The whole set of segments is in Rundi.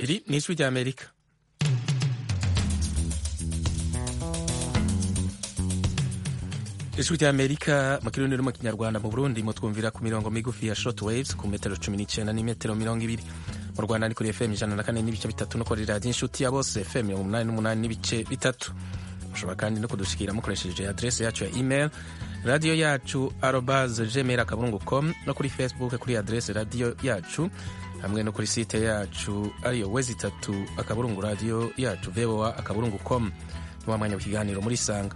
iri ni ijwi ry'amerika ijwi ry'amerika mu kirundi no mu kinyarwanda mu burundi mutwumvira ku mirongo migufi ya short waves ku metero cumi n'icyenda n'imetero mirongo ibiri mu rwanda ni kuri fm ijana na kane n'ibice bitatu no kuri radiyo inshuti ya bose fm mirongo umunani n'umunani n'ibice bitatu mushobora kandi no kudushikira mukoresheje adrese yacu ya email radiyo yacu arobase gmail akaburungu com no kuri facebook kuri adrese radiyo yacu hamwe no kuri site yacu ariyo wezi itatu akaburungu radiyo yacu voa akaburungu com ni wa mwanya w'ikiganiro muri sanga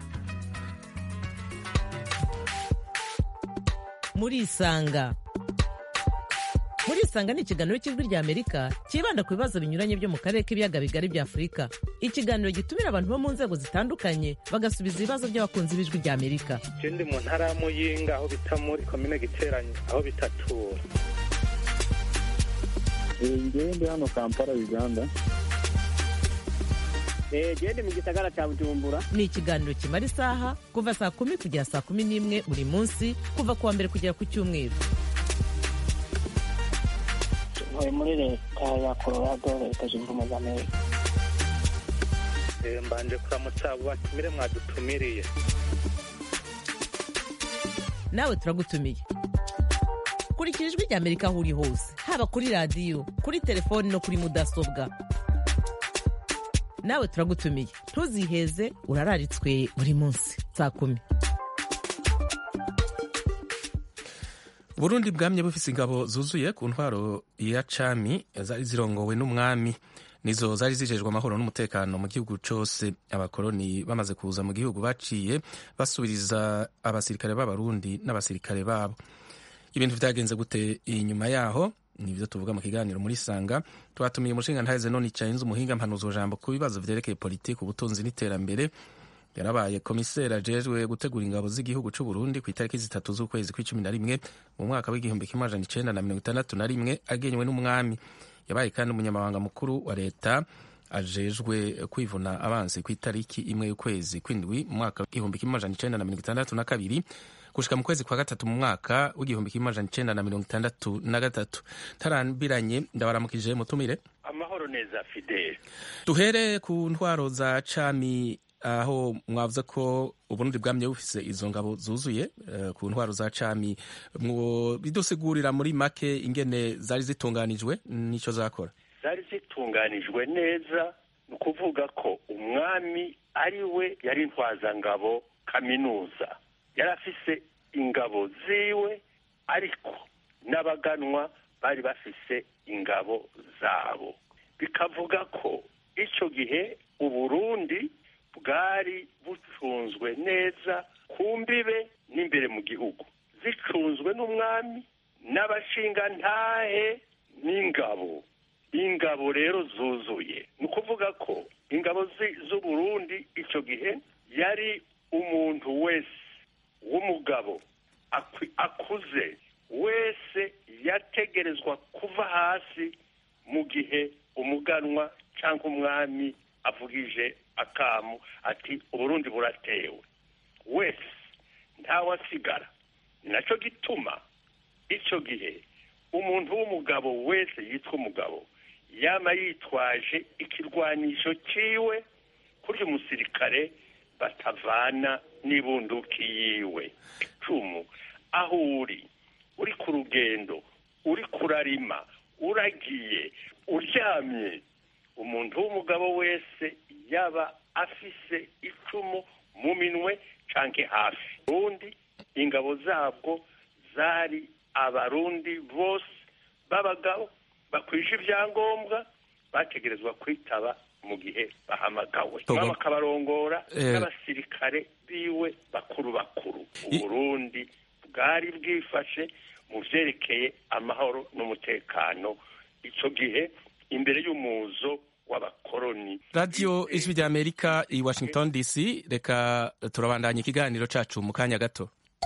muri isanga muri isanga ni ikiganiro cy'ijwi rya amerika cyibanda ku bibazo binyuranye byo mu karere k'ibiyaga bigari bya afurika ikiganiro gitumira abantu bo mu nzego zitandukanye bagasubiza ibibazo by'abakunzi b'ijwi rya amerika ndi mu ntara ya muyinga aho bita muri komine giteranye aho bitatura ngewe ndi hano kampala uganda gende mu gisagara cya bujumbura ni ikiganiro kimara isaha kuva saa kumi kugera saa kumi n'imwe buri munsi kuva ku wa mbere kugera ku cyumweru ntuye muri leta ya colorado leta zunze ubumwe za amerika mbanje kuramutsa abo batumire mwadutumiriye nawe turagutumiye kurikira ijwi rya amerika aho uri hose haba kuri radiyo kuri telefoni no kuri mudasobwa nawe turagutumiye ntuziheze urararitswe buri munsi saa kumi burundi bwamye bufise ingabo zuzuye ku ntwaro ya cami zari zirongowe n'umwami nizo zari zijejwe amahoro n'umutekano mu gihugu cose abakoroni bamaze kuza mu gihugu baciye basubiriza abasirikare b'abarundi n'abasirikare babo ibintu vyagenze gute inyuma yaho nivyo tuvuga mu kiganiro muri sanga twatumiye umushinga ntaheze none icayenze umuhinga mpanuzo jambo ku bibazo vyerekeye politiki ubutunzi n'iterambere yarabaye komiseri ajejwe gutegura ingabo z'igihugu c'u Burundi ku itariki zitatu z'ukwezi kw'icumi na rimwe mu mwaka w'igihumbi kimwe amajana icenda na mirongo itandatu na rimwe agenywe n'umwami yabaye kandi umunyamabanga mukuru wa leta ajejwe kwivuna abansi ku itariki imwe y'ukwezi kw'indwi mu mwaka w'igihumbi kimwe amajana icenda na mirongo itandatu na kabiri gushika mu kwezi kwa gatatu mu mwaka w'igihumbi kimwe amajana icenda na mirongo itandatu na gatatu tarambiranye ndabaramukije mutumire amahoro neza fidele duhere ku ntwaro za cami aho mwavuze ko uburundi bwamye bufise izo ngabo zuzuye uh, ku ntwaro za cami bidusigurira muri make ingene zari zitunganijwe n'ico zakora zari zitunganijwe neza ni ukuvuga ko umwami ari we yari intwazangabo kaminuza yari afise ingabo ziwe ariko n'abaganwa bari bafise ingabo zabo bikavuga ko icyo gihe uburundi bwari bucunzwe neza ku mbibe n'imbere mu gihugu zicunzwe n'umwami n'abashingantahe n'ingabo ingabo rero zuzuye ni ukuvuga ko ingabo z'uburundi icyo gihe yari umuntu wese w'umugabo akuze wese yategerezwa kuva hasi mu gihe umuganwa cyangwa umwami avugije akamu ati uburundi buratewe wese ntawasigara ni nacyo gituma icyo gihe umuntu w'umugabo wese yitwa umugabo yaba yitwaje ikirwanisho cyiwe kurya umusirikare batavana n'ibunduki yiwe icumu aho uri uri ku rugendo uri kurarima uragiye uryamye umuntu w'umugabo wese yaba afise icumu mu minwe canke hafi ubundi ingabo zabwo zari abarundi bose b'abagabo bakwije ibyangombwa bategerezwa kwitaba mu gihe bahamagawe bakabarongora n'abasirikare biwe bakuru bakuru uburundi bwari bwifashe mu vyerekeye amahoro n'umutekano ico gihe imbere y'umuzo w'abakoroni radiyo ijwi rya amerika i washington dc reka turabandanya ikiganiro cacu mu kanya gato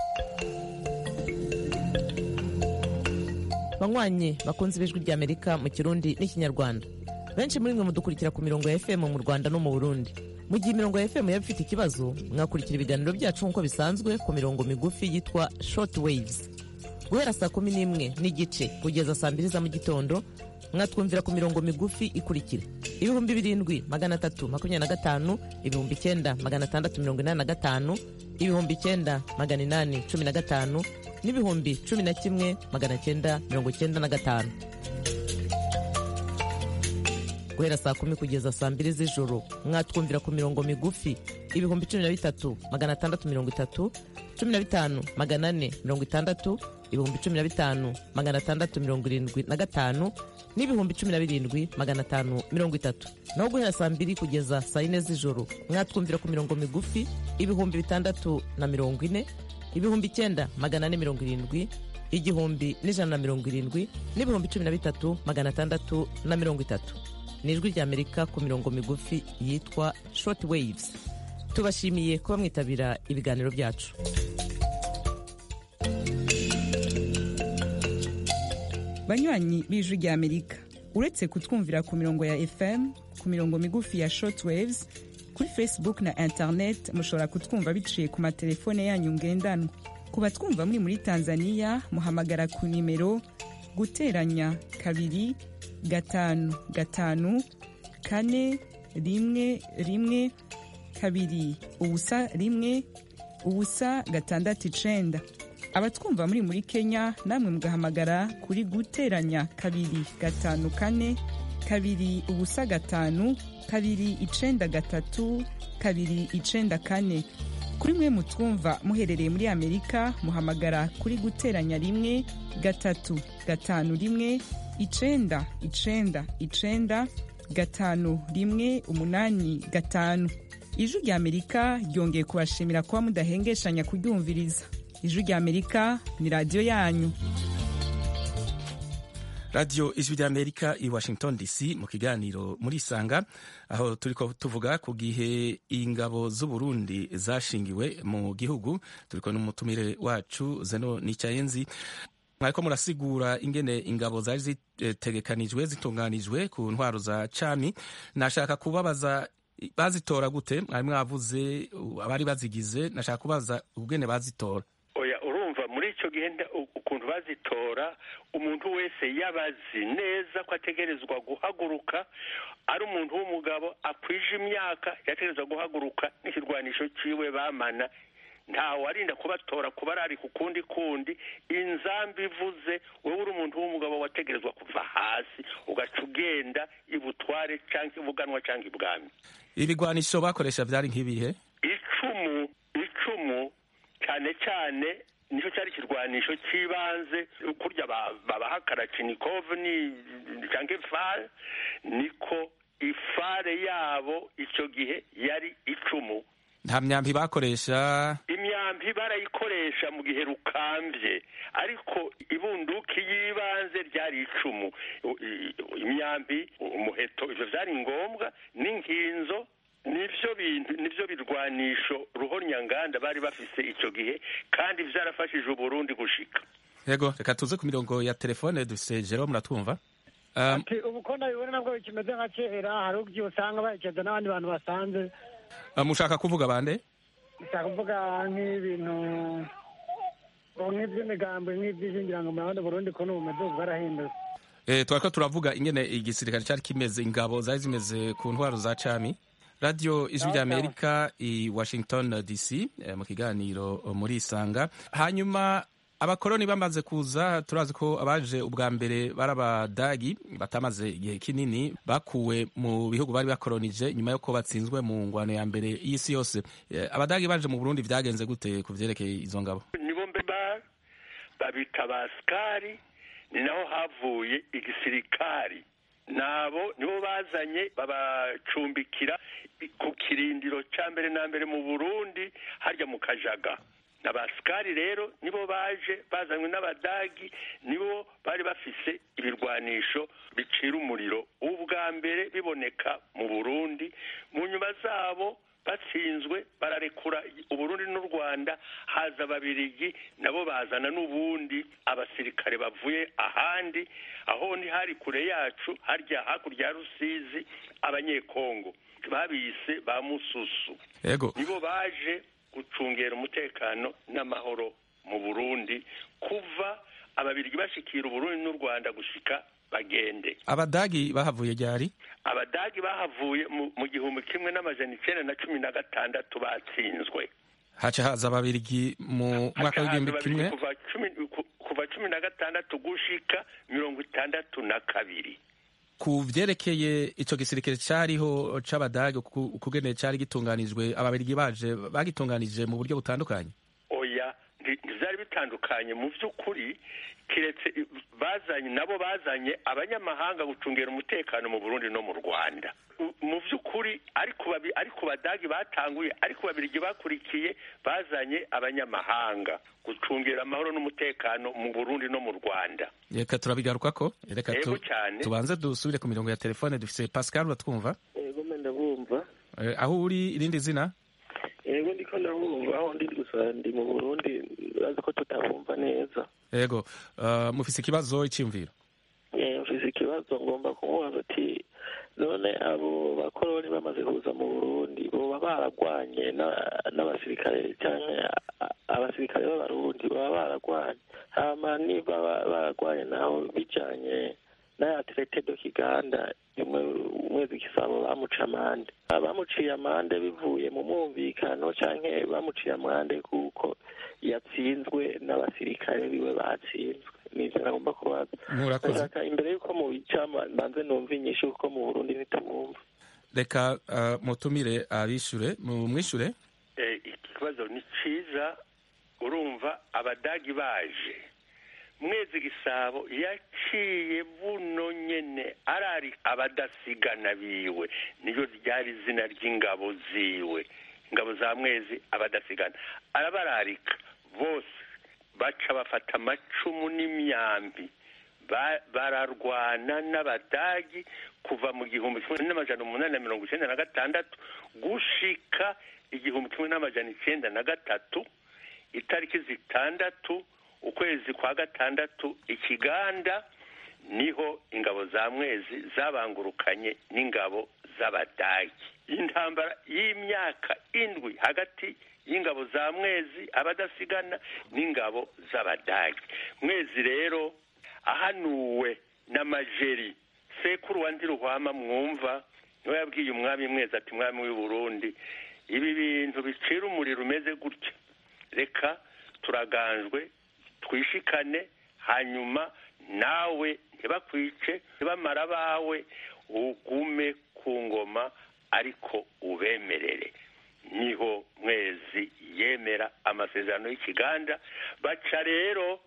banywanyi bakunze ibijwi rya amerika mu kirundi n'ikinyarwanda benshi muri mwe mudukurikira ku mirongo ya fm mu rwanda no mu burundi mu gihe imirongo ya fm yaba ifite ikibazo mwakurikira ibiganiro byacu nk'uko bisanzwe ku mirongo migufi yitwa short waves guhera saa kumi n'imwe n'igice kugeza saa mbiri za mu gitondo mwatwumvira ku mirongo migufi ikurikira ibihumbi birindwi magana atatu makumyabiri na gatanu ibihumbi icyenda magana atandatu mirongo inani na gatanu ibihumbi icyenda magana inani cumi na gatanu n'ibihumbi cumi na kimwe magana cyenda mirongo cyenda na gatanu guhera saa kumi kugeza saa mbiri z'ijoro mwatwumvira ku mirongo migufi ibihumbi cumi na bitatu magana atandatu mirongo itatu cumi na bitanu magana ane mirongo itandatu ibihumbi cumi na bitanu magana atandatu mirongo irindwi na gatanu n'ibihumbi cumi na birindwi magana atanu mirongo itatu naho guhera saa mbiri kugeza saa yine z'ijoro mwatwumvira ku mirongo migufi ibihumbi bitandatu na mirongo ine ibihumbi icyenda magana ane mirongo irindwi igihumbi n'ijana na mirongo irindwi n'ibihumbi cumi na bitatu magana atandatu na mirongo itatu ni ijwi ry'amerika ku mirongo migufi yitwa short waves tubashimiye kuba mwitabira ibiganiro byacu banywanyi b'ijwi ry'amerika uretse kutwumvira ku mirongo ya fm ku mirongo migufi ya short waves kuri facebook na internet mushobora kutwumva biciye ku matelefone yanyu ngendanwa ku batwumva muri muri tanzania muhamagara ku nimero guteranya kabiri gatanu gatanu kane rimwe rimwe kabiri ubusa rimwe ubusa gatandatu icenda abatwumva muri muri kenya namwe mugahamagara kuri guteranya kabiri gatanu kane kabiri ubusa gatanu kabiri icenda gatatu kabiri icenda kane kuri mwe mutwumva muherereye muri amerika muhamagara kuri guteranya rimwe gatatu gatanu rimwe icenda icenda icenda gatanu rimwe umunani gatanu ijwi rya amerika ryongeye kubashimira kuba mudahengeshanya kuryumviriza ijwi rya amerika ni radiyo yanyu radiyo ijwi ry'amerika i washington dc mu kiganiro muri isanga aho turi ko tuvuga ku gihe ingabo z'uburundi zashingiwe mu gihugu turi ko n'umutumire wacu zeno n'icyayenzi mwariko murasigura ingene ingabo zari zitegekanijwe zitunganijwe ku ntwaro za cami nashaka kubabaza bazitora gute mwari mwavuze abari bazigize nashaka kubaza ubwene bazitora oya urumva muri icyo gihe ukuntu bazitora umuntu wese yabazi neza ko ategerezwa guhaguruka ari umuntu w'umugabo akwije imyaka yategerezwa guhaguruka n'ikirwanisho ciwe bamana ntawe arinda kubatora kuba ari ku kundi kundi inzambi ivuze wowe uri umuntu w'umugabo wategerezwa kuva hasi ugaca ugenda ibutware cyangwa ibuganwa cyangwa ibwami ibigwanisho bakoresha byari nk'ibihe icumu icumu cyane cyane nicyo cyari ikirwanisho cy'ibanze kurya babaha karacinikove ni cyangwa ifare niko ifare yabo icyo gihe yari icumu nta myambi bakoresha imyambi barayikoresha mu gihe rukambye ariko ibunduki y'ibanze ryari icumu imyambi umuheto ibyo byari ngombwa n'inkinzo nibyo bintu nibyo birwanisho ruhonyanganda bari bafise icyo gihe kandi byarafashije uburundi gushika yego reka tuze ku mirongo ya telefone dufise jero muratwumva ati ubu ko ndabibona nabwo bikimeze nka kera hari ubwo usanga bayikeza n'abandi bantu basanze mushaka kuvuga bande nshaka kuvuga nk'ibintu nk'iby'imigambi nk'iby'ishingirango mu bandi burundi ko n'ubumeze ubu bwarahindutse twariko turavuga ingene igisirikare cyari kimeze ingabo zari zimeze ku ntwaro za cami radiyo ijwi rya amerika i washington dc mu kiganiro muri isanga hanyuma abakoroni bamaze kuza turazi ko abaje ubwa mbere bari abadagi batamaze igihe kinini bakuwe mu bihugu bari bakoronije nyuma y'uko batsinzwe mu ngwano ya mbere y'isi yose abadagi baje mu burundi byagenze gute ku byerekeye izo ngabo nibo mbere babita basikari ni naho havuye igisirikari nabo nibo bazanye babacumbikira ku kirindiro cya mbere na mbere mu burundi harya mu kajaga abasikari rero nibo baje bazanywe n'abadagi nibo bari bafise ibirwanisho bicira umuriro ubwa mbere biboneka mu burundi mu nyuma zabo batsinzwe bararekura uburundi n'u rwanda haza ababirigi nabo bazana n'ubundi abasirikare bavuye ahandi aho ni hari kure yacu harya hakurya ya rusizi abanyekongo babise ba mususu yego nibo baje gucungera umutekano n'amahoro mu burundi kuva ababirigi bashikira uburundi n'u rwanda gushika bagende abadagi bahavuye ryari abadagi bahavuye mu, mu gihumbi kimwe n'amajana icenda na cumi na gatandatu batsinzwe haca haza ababirigi mu mwaka w'igihumbi Hakahaza kimwe babiri kuva cumi ku- kuva cumi na gatandatu gushika mirongo itandatu na kabiri ku vyerekeye ico gisirikare cariho c'abadagi uku- ukugene cari gitunganijwe ababirigi baje bagitunganije mu buryo butandukanye oya nti- ntivyari bitandukanye mu vy'ukuri kiretse i- bazanye nabo bazanye abanyamahanga gucungera umutekano mu burundi no mu rwanda U- mu vy'ukuri ariko babi- ariko badagi batanguye ariko babirigi bakurikiye bazanye abanyamahanga gucungera amahoro n'umutekano mu burundi no mu rwanda reka turabigarukako reka tu- Yego cyane. tubanze dusubire ku mirongo ya telefone dufise pascal uratwumva yego mbe ndabumva Eh, aho uri irindi zina yego ndiko ndabumva aho ndi gusa ndi mu burundi urazi ko tutabumva neza yego uh, mufise ikibazo iciyumviro Eh, mfise ikibazo ngomba kumubaza ati none abo bakoroni bamaze kuza mu burundi boba baragwanye na- n'abasirikare canke a- abasirikare b'abarundi baba baragwanye hama niba ba- baragwanye naho bijanye n'aya traité do kiganda imwe umwezi gisabo bamuca amande bamuciye amande bivuye mu mwumvikano canke bamuciye amande kuko yatsinzwe n'abasirikare biwe batsinzwe nivyo nagomba kubaza murakoze ndashaka imbere y'uko mubica mbanze numva inyishu kuko mu burundi ntitumwumva reka uh, mutumire abishure mumwishure Eh, ikibazo ni ciza urumva abadagi baje mwezi gisabo yaciye buno nyene arari abadasigana biwe niyo ryari izina ry'ingabo ziwe ingabo za mwezi abadasigana arabararika bose baca bafata amacumu n'imyambi Ba- bararwana n'abadagi kuva mu gihumbi kimwe n'amajana umunani na mirongo icenda na gatandatu gushika igihumbi kimwe n'amajana icenda na gatatu itariki zitandatu ukwezi kwa gatandatu ikiganda niho ingabo za mwezi zabangurukanye n'ingabo z'abadagi intambara y'imyaka indwi hagati y'ingabo za mwezi abadasigana n'ingabo z'abadagi mwezi rero ahanuwe n'amajeri sekuru wa ndiruhwama mwumva niwe yabwiye umwami mwezi ati mwami w'i burundi ibi bintu bicira umuriro umeze gutya reka turaganjwe twishikane hanyuma nawe ntibakwice ntibamara abawe ugume ku ngoma ariko ubemerere niho mwezi yemera amasezerano y'ikiganda baca rero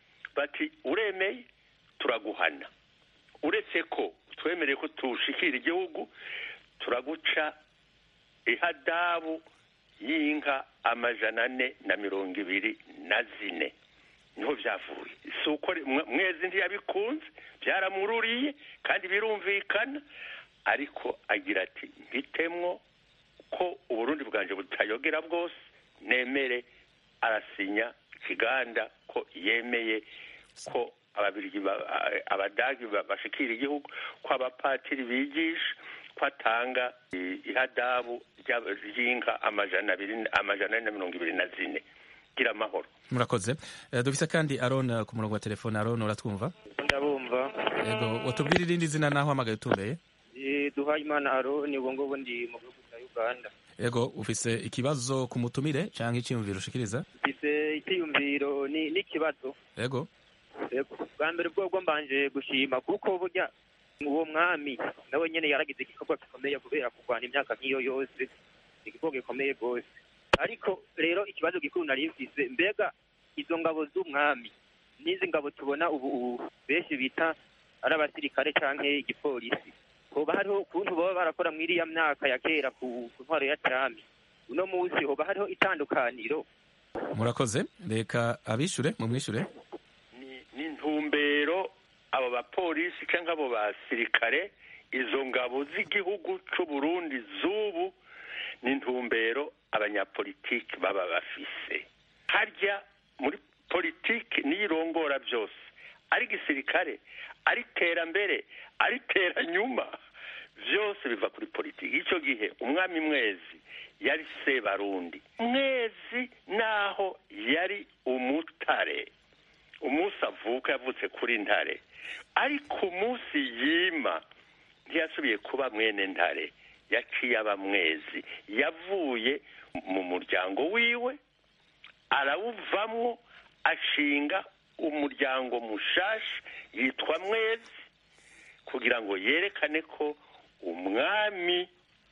bati uremeye turaguhana uretse ko twemereye ko tushikira igihugu turaguca ihadabu y'inka amajana ane na mirongo ibiri na zine niho byavuye si uko mwe- mwezi ntiyabikunze byaramururiye kandi birumvikana ariko agira ati mbitemwo ko uburundi bwanje butayogera bwose nemere arasinya ikiganda ko yemeye ko ababirigi ba- a- abadagi ba- bashikira igihugu ko abapatiri bigisha ko atanga i- ihadabu ry'aba- ry'inka amajana abiri amajana ane na mirongo ibiri na zine gira amahoro murakoze Eh, dufise kandi aron eh, ku murongo wa telefone aron uratwumva ndabumva yego watubwira irindi zina naho hamagaye utumbeye Eh, duhaye imana aroni ubwo ngubwo ndi mu gihugu cya uganda yego ufise ikibazo ku mutumire canke iciyumviro ushikiriza mfise icyiyumviro ni n'ikibazo yego Yego. bwa mbere bwobwo mbanje gushima kuko burya uwo mwami nawe nyene yaragize igikorwa gikomeye kubera kurwana imyaka nk'iyo yose igikorwa gikomeye rwose ariko rero ikibazo gikuru nari mfise mbega izo ngabo z'umwami n'izi ngabo tubona ubu ubu benshi bita ari abasirikare canke igipolisi hoba hariho ukuntu baba barakora muri iriya myaka ya kera ku ku ntwaro ya cami uno munsi hoba hariho itandukaniro murakoze reka abishure mumwishure ni intumbero abo bapolisi cyangwa abo basirikare izo ngabo z'igihugu cy'u Burundi z'ubu ni intumbero abanyapolitiki baba bafise harya muri politiki niyo irongora byose ari gisirikare ari terambere ari teranyuma byose biva kuri politiki icyo gihe umwami mwezi yari sebarundi mwezi naho yari umutare umunsi avuka yavutse kuri ntare ariko umunsi yima ntiyasubiye kuba mwene ntare yaciye aba mwezi yavuye mu muryango wiwe arawuvamwo ashinga umuryango mushashi yitwa mwezi kugira ngo yerekane ko umwami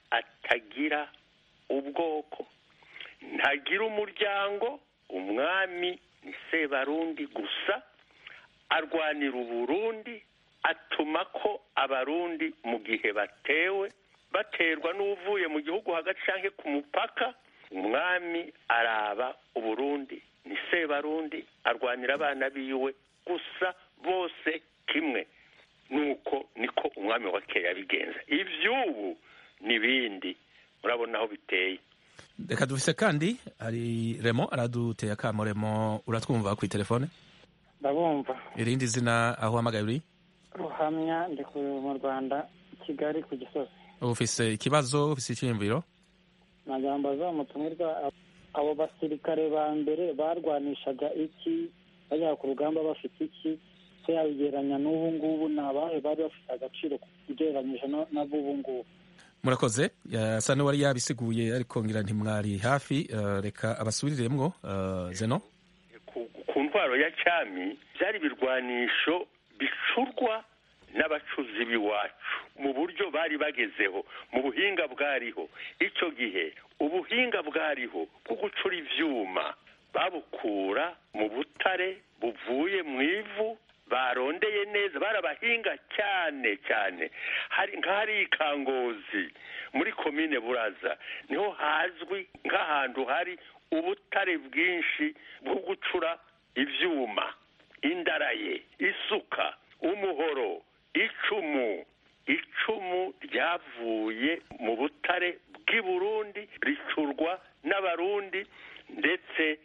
atagira ubwoko ntagira umuryango umwami ni sebarundi gusa arwanira uburundi atuma ko abarundi mu gihe batewe baterwa n'uvuye mu gihugu hagati cyangwa ku mupaka umwami araba uburundi ni sebarundi arwanira abana biwe gusa bose kimwe nuko niko umwami wa kera yabigenza iby'ubu n'ibindi murabona aho biteye reka dufise kandi hari remo araduteye akamo remo uratwumva ku telefone ndabumva irindi zina aho uhamagaye uri ruhamya ndi mu rwanda kigali ku gisozi ufise ikibazo ufise icyiyumviro nagira ngo bazamutumirwa abo basirikare ba mbere barwanishaga iki bajya ku rugamba bafite iki se yabigereranya n'ubu ngubu ni abahe bari bafite agaciro ugereranyije n'ab'ubu ngubu murakoze yasa n'uwari yabisiguye ariko ngira ntimwari hafi reka abasubiriremwo zeno ku ntwaro ya cyami byari ibirwanisho bicurwa n'abacuzi b'iwacu mu buryo bari bagezeho mu buhinga bwariho icyo gihe ubuhinga bwariho bwo gucura ibyuma babukura mu butare buvuye mu ivu barondeye neza barabahinga cyane cyane hari nk'ahari ikangozi muri komine buraza niho hazwi nk'ahantu hari ubutare bwinshi bwo gucura ibyuma indaraye isuka umuhoro icumu icumu ryavuye mu butare bw'i burundi ricurwa n'abarundi ndetse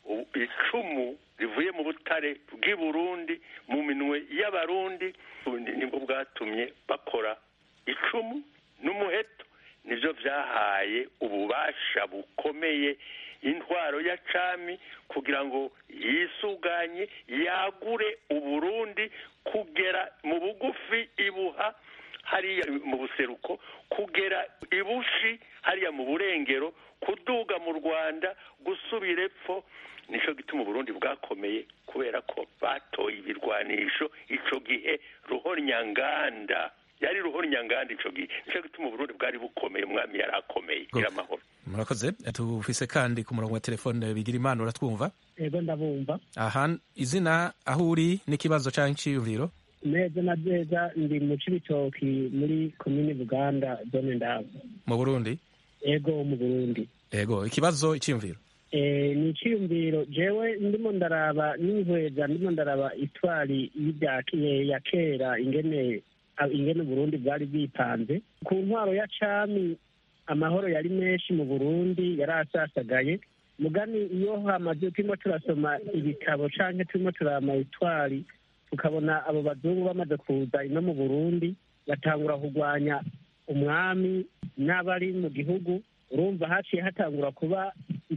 icumu rivuye mu butare bw'i burundi mu minwe y'abarundi nibwo bwatumye bakora icumu n'umuheto nibyo byahaye ububasha bukomeye intwaro ya cami kugira ngo yisuganye yagure uburundi kugera mu bugufi ibuha hariya mu buseruko kugera ibushi hariya mu burengero kuduga mu rwanda gusubira epfo nicyo gituma uburundi bwakomeye kubera ko batoye ibirwanisho icyo gihe ruhonyanganda yari ruhonyanganda icyo gihe nicyo gituma uburundi bwari bukomeye umwami yari akomeye gira amahoro murakoze tufise kandi ku murongo wa telefone bigira imana uratwumva yego ndabumva aha izina aho uri n'ikibazo cyangwa iciyumviro neza na neza ndi mu cibitoki muri komini buganda zone ndabo mu burundi yego mu burundi yego ikibazo iciyumviro ni iciyumviro jewe ndimo ndaraba n'inkweza ndimo ndaraba itwari ya kera ingene ingene uburundi bwari bwipanze ku ntwaro ya cami amahoro yari menshi mu burundi yari asasagaye mugani iyo hamaze turimo turasoma ibitabo canke turimo turama itwari tukabona abo bazungu bamaze kuza ino mu burundi batangura kurwanya umwami n'abari mu gihugu urumva haciye hatangura kuba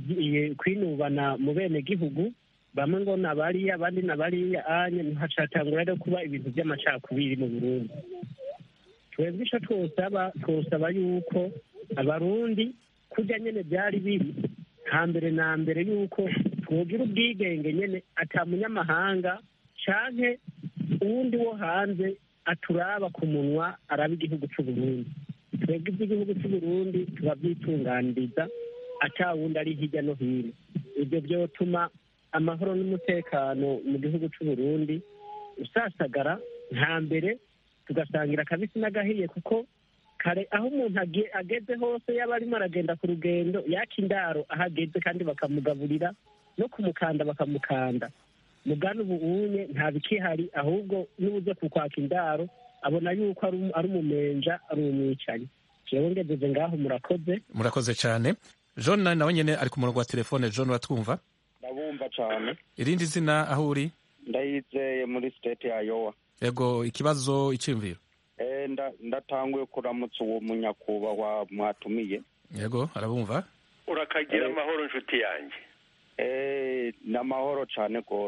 kwinubana mu bene gihugu bamwe ngo nabariya abandi nabariya anye hacatangura rero kuba ibintu by'amacakubiri mu burundi twebwe ico twosaba twosaba yuko abarundi kurya nyene byari biri hambere na mbere yuko twogira ubwigenge nyene ata munyamahanga canke uwundi wo hanze aturaba ku munwa araba igihugu c'uburundi twebwe iby'igihugu c'uburundi tubavyitunganiriza ata wundi ari hirya no hino ibyo byotuma amahoro n'umutekano mu gihugu c'uburundi usasagara nta mbere tugasangira akabisi n'agahiye kuko kare aho umuntu ageze hose yaba arimo aragenda ku rugendo yaka indaro aho ageze kandi bakamugaburira no kumukanda bakamukanda mugana ubu unye nta bikihari ahubwo n'uburyo kukwaka indaro abona yuko ari umumenja ari umwicanyi jewe ngejeje ngaho murakoze murakoze cyane john nawe nyene ari ku murongo wa telefone john uratwumva ndabumva cyane irindi zina aho uri ndayizeye muri state ya yowa yego ikibazo iciyumviro ndatanguye kuramutsa uwo munyakubahwa mwatumiye yego arabumva urakagira amahoro inshuti yanjye ni amahoro cyane rwose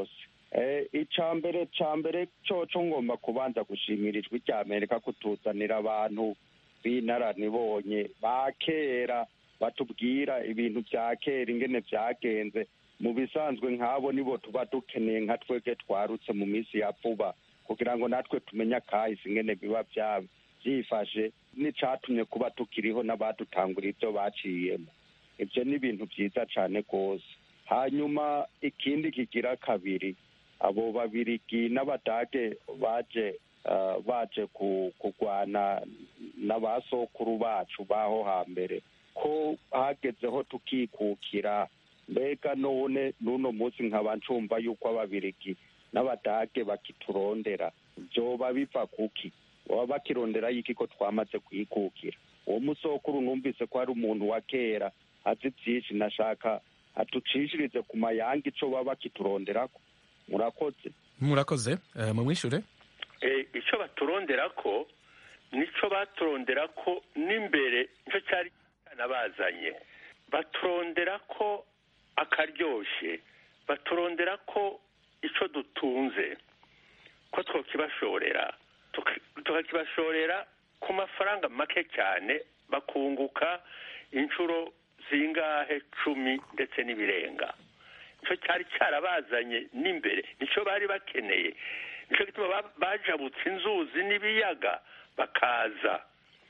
icya mbere cya mbere cyo ngomba kubanza gushimira ijwi rya amerika kutuzanira abantu b'inararibonye ba kera batubwira ibintu bya kera ingene byagenze mu bisanzwe nk'abo nibo tuba dukeneye nka twebwe twarutse mu minsi ya vuba kugira ngo natwe tumenye akahise ingene biba byifashe n'icyatumye kuba tukiriho n'abadutangura ibyo baciyemo ibyo ni ibintu byiza cyane rwose hanyuma ikindi kigira kabiri abo babirigi n'abadage baje baje kurwana n'abasokuru bacu baho hambere ko hagezeho tukikukira mbega none n'uno munsi nkaba ncumva yuko ababirigi n'abadage bakiturondera byoba biva kuki baba bakirondera y'iki ko twamaze kwikukira uwo musokuru numvise ko ari umuntu wa kera azi byinshi nashaka atucishirize ku mayanga icyo baba bakituronderako murakoze murakoze mumwishure icyo baturondera ko nicyo baturondera ko n'imbere nicyo cyari cyanabazanye baturondera ko akaryoshye baturondera ko icyo dutunze ko twakibashorera tukakibashorera ku mafaranga make cyane bakunguka inshuro zingahe cumi ndetse n'ibirenga nicyo cyari cyarabazanye n'imbere nicyo bari bakeneye nicyo gituma bajabutse inzuzi n'ibiyaga bakaza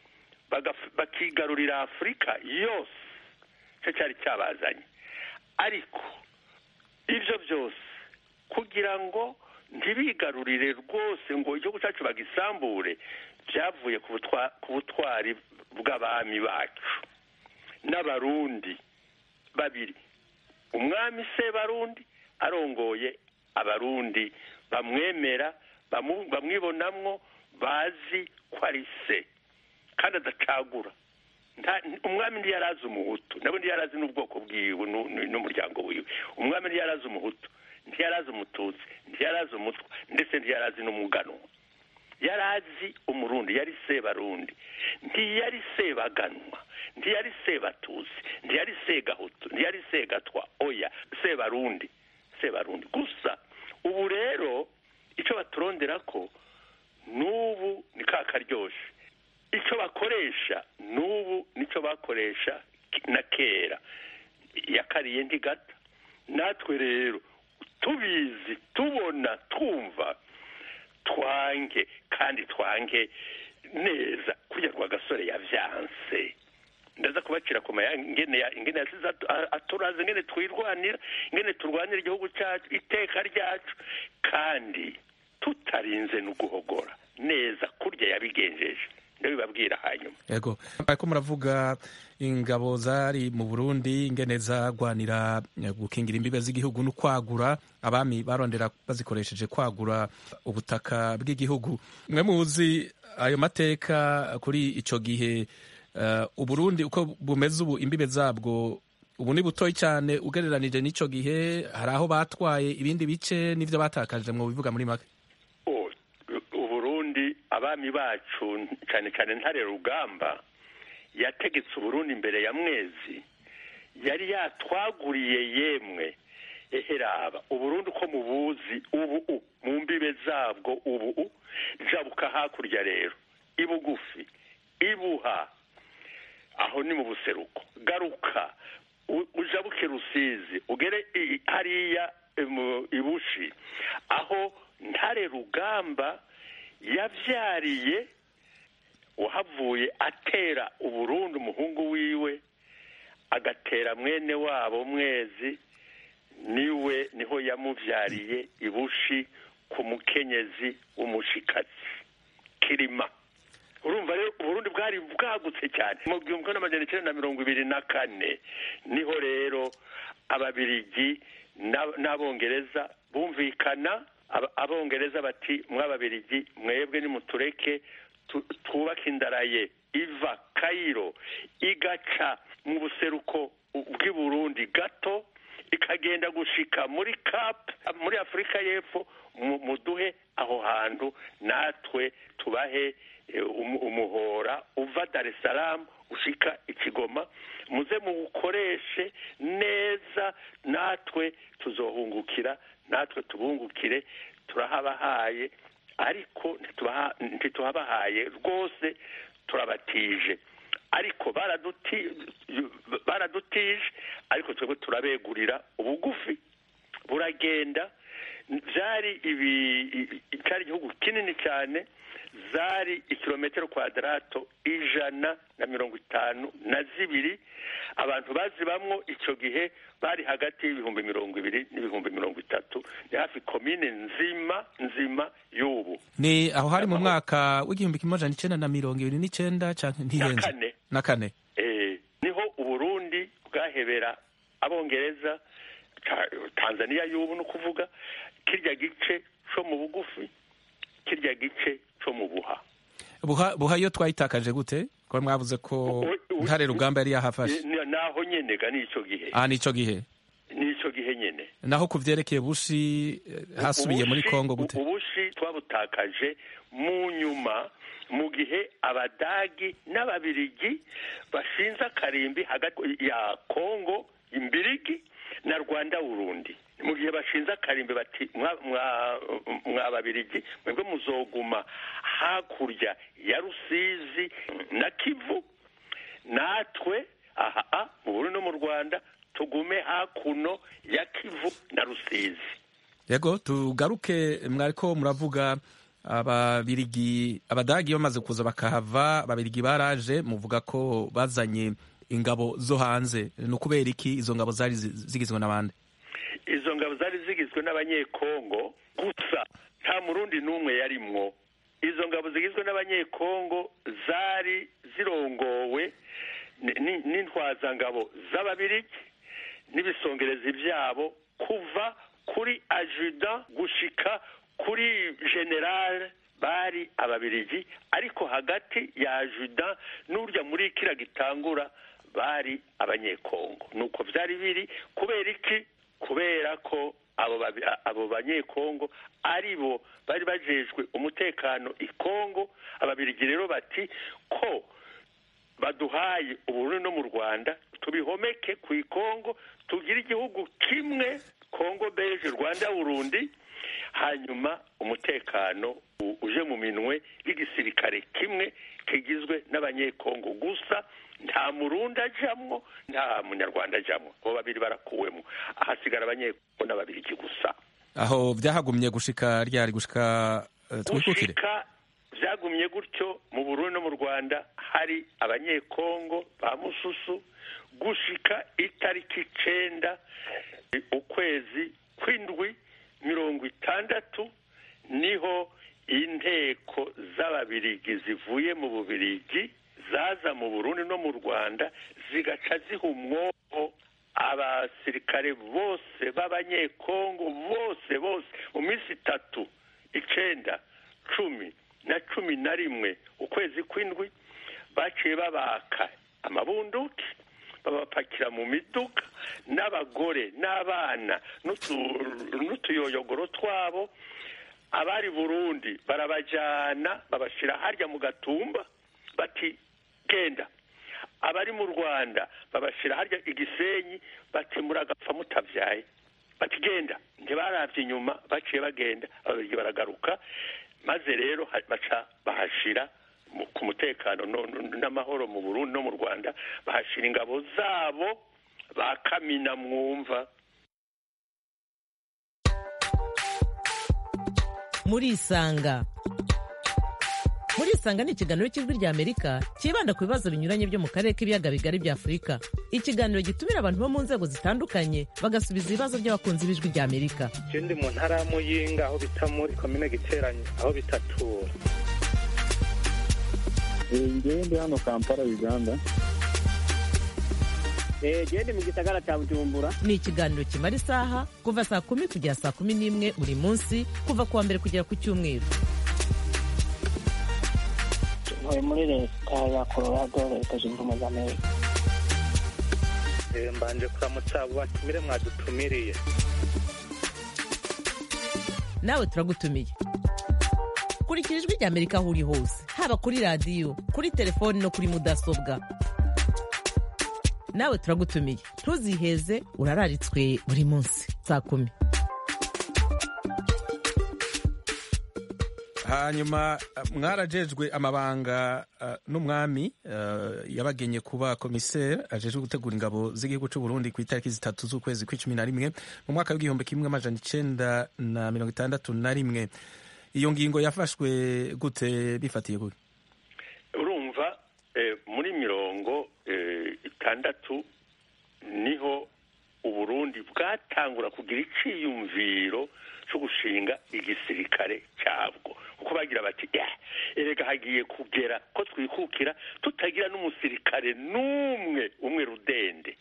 bakigarurira afurika yose nicyo cyari cyabazanye ariko ibyo byose kugira ngo ntibigarurire rwose ngo igihugu cyacu bagisambure byavuye ku butwari bw'abami bacu n'abarundi babiri umwami se barundi arongoye abarundi bamwemera bamwibonamwo bazi ko ari se kandi adacagura umwami ntiyarazi umuhutu nabo ntiyarazi n'ubwoko bwiwe n'umuryango wiwe umwami ntiyarazi umuhutu ntiyarazi umututsi ntiyarazi umutwa ndetse ntiyarazi n'umuganwa yarazi umurundi yari sebarundi ntiyari sebaganwa ntiyari sebatusi ntiyari segahutu ntiyari segatwa oya sebarundi sebarundi gusa ubu rero icyo baturondera ko n'ubu ni ka karyoshye icyo bakoresha n'ubu nicyo bakoresha na kera yakariye ntigata natwe rero tubizi tubona twumva twange kandi twange neza kugira ngo agasore yavyanse ndaza kubacira ku mayanga ingene ingene yasize aturaze ingene twirwanira ingene turwanira igihugu cyacu iteka ryacu kandi tutarinze no guhogora neza kurya yabigenjeje ndabibabwira hanyuma yego ariko muravuga ingabo zari mu burundi ingene zagwanira gukingira imbibe z'igihugu no kwagura abami barondera bazikoresheje kwagura ubutaka bw'igihugu mwe muzi ayo mateka kuri ico gihe uh, uburundi uko bumeze ubu imbibe zabwo ubu ni butoyi cyane ugereranije n'ico gihe hari aho batwaye ibindi bice n'ivyo batakaje mu bivuga muri make abami bacu cyane cyane ntare rugamba yategetse uburundi imbere ya mwezi yari yatwaguriye yemwe eheraba uburundi uko mubuzi ubu mu mbibe zabwo ubu jabuka hakurya rero ibugufi ibuha aho ni mu buseruko garuka ujabuke rusizi ugere hariya ibushi aho ntare rugamba yabyariye uhavuye atera uburundi umuhungu wiwe agatera mwene wabo mwezi niwe niho yamubyariye ibushi ku mukenyezi w'umushikazi kirima urumva rero uburundi bwari bwagutse cyane mu gihumbi n'amajana icyenda na mirongo ibiri na kane niho rero ababirigi n'abongereza bumvikana abongereza bati mw'ababirigi mwebwe nimutureke twubake indaraye iva kayiro igaca mu buseruko bw'i burundi gato ikagenda gushika muri cap muri afurika y'epfo muduhe aho hantu natwe tubahe umuhora uva dar es salaam ushika ikigoma muze muwukoreshe neza natwe tuzohungukira natwe tubungukire turahabahaye ariko ntituhabahaye rwose turabatije ariko baradutije ariko twebwe turabegurira ubugufi buragenda byari ibi cyari igihugu kinini cyane zari ikilometero kwadarato ijana na mirongo itanu na zibiri abantu bazibamwo icyo gihe bari hagati y'ibihumbi mirongo ibiri n'ibihumbi mirongo itatu ni hafi komine nzima nzima y'ubu ni aho hari mu mwaka w'igihumbi kimwe amajana icenda na mirongo ibiri n'icenda canke ntihenze kane na kane eh, niho uburundi bwahebera abongereza tanzania y'ubu ni ukuvuga kirya gice co mu bugufi kirya gice co mu buha buha buha iyo twayitakaje gute ko mwavuze ko ntare rugamba yari yahafashe naho nyene ga nico gihe ah nico gihe nico gihe nyene naho ku vyerekeye bushi hasubiye muri kongo gute ubushi twabutakaje mu nyuma mu gihe abadagi n'ababirigi bashinze akarimbi hagati ya kongo imbirigi na rwanda burundi mu gihe bashinze akarimbi bati mwa babirigi mwebwe muzoguma hakurya ya rusizi na kivu natwe aha mu burundi no mu rwanda tugume hakuno ya kivu na rusizi yego tugaruke mwariko muravuga ababirigi abadagi bamaze kuza bakahava ababirigi baraje muvuga ko bazanye ingabo zo hanze ni ukubera iki izo ngabo zari zigizwe n'abandi izo ngabo zari zigizwe n'abanyekongo gusa nta murundi n'umwe yarimwo izo ngabo zigizwe n'abanyekongo zari zirongowe n'intwazangabo z'ababirigi n'ibisongerezi byabo kuva kuri ajuda gushika kuri generale bari ababirigi ariko hagati ya ajuda n'urya muri kira gitangura bari abanyekongo nuko byari biri kubera iki kubera ko abo banyekongo ari bo bari bajejwe umutekano i kongo ababirigi rero bati ko baduhaye uburundi no mu rwanda tubihomeke ku ikongo tugire igihugu kimwe kongo beje rwanda burundi hanyuma umutekano uje mu minwe y'igisirikare kimwe kigizwe n'abanyekongo gusa nta murundi ajamwo nta munyarwanda ajamwo abo babiri barakuwemo ahasigara abanyekongo n'ababirigi gusa aho byahagumye gushika ryari gushika twikukire byagumye gutyo mu burundi no mu rwanda hari abanyekongo ba mususu gushika itariki icenda ukwezi kw'indwi mirongo itandatu niho inteko z'ababirigi zivuye mu bubirigi zaza mu burundi no mu rwanda zigaca ziha umwobo abasirikare bose b'abanyekongo bose bose mu minsi itatu icenda cumi na cumi na rimwe ukwezi kw'indwi baciye babaka amabunduki babapakira mu miduga n'abagore n'abana n'utuyoyogoro twabo abari burundi barabajyana babashyira harya mu gatumba bati genda abari mu rwanda babashyira harya igisenyi bati muragapfa mutabyaye bati genda ntibarabye inyuma baciye bagenda ababirigi baragaruka maze rero baca bahashira ku mutekano n'amahoro mu burundi no mu rwanda bahashira ingabo zabo ba kamina mwumva murisanga murisanga ni ikiganiro cy'ijwi ry'amerika cyibanda ku bibazo binyuranye byo mu karere k'ibiyaga bigari bya afurika ikiganiro gitumira abantu bo mu nzego zitandukanye bagasubiza ibibazo by'abakunzi b'ijwi ry'amerika ndi mu ntara ya muyinga aho bita muri komine giteranye aho bitatura ngewe ndi hano kampala uganda gende mu gisagara cya bujumbura ni ikiganiro kimara isaha kuva saa kumi kugera saa kumi n'imwe buri munsi kuva ku wa mbere kugera ku cyumweru ntuye muri leta ya colorado leta zunze ubumwe za amerika Eh, mbanje kuramutsa abo batumire mwadutumiriye nawe turagutumiye kurikira ijwi ry'amerika aho uri hose haba kuri radiyo kuri telefoni no kuri mudasobwa nawe turagutumiye ntuziheze urararitswe buri munsi saa kumi hanyuma uh, mwarajejwe amabanga uh, n'umwami uh, yabagenye kuba komiseri ajejwe gutegura ingabo z'igihugu c'u Burundi ku itariki zitatu z'ukwezi kw'icumi na rimwe mu mwaka w'igihumbi kimwe amajana icenda na mirongo itandatu na rimwe iyo ngingo yafashwe gute bifatiye gute urumva eh, muri mirongo eh, itandatu niho uburundi bwatangura kugira iciyumviro cyo gushinga igisirikare cyabwo kuko bagira bati "Eh, erega hagiye kugera ko twikukira tutagira n'umusirikare n'umwe umwe rudende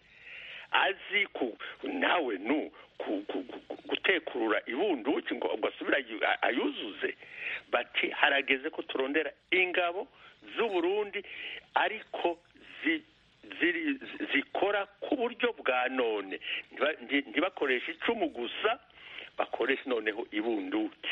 azi ku nawe nu ku- ku- ku- gutekurura ibunduki ngo ngo asubire ayu- a- ayuzuze bati harageze ko turondera ingabo z'uburundi ariko zi- ziri- zikora ku buryo bwa none Ntiba- nti- ntibakoreshe icumu gusa bakoresha noneho ibunduki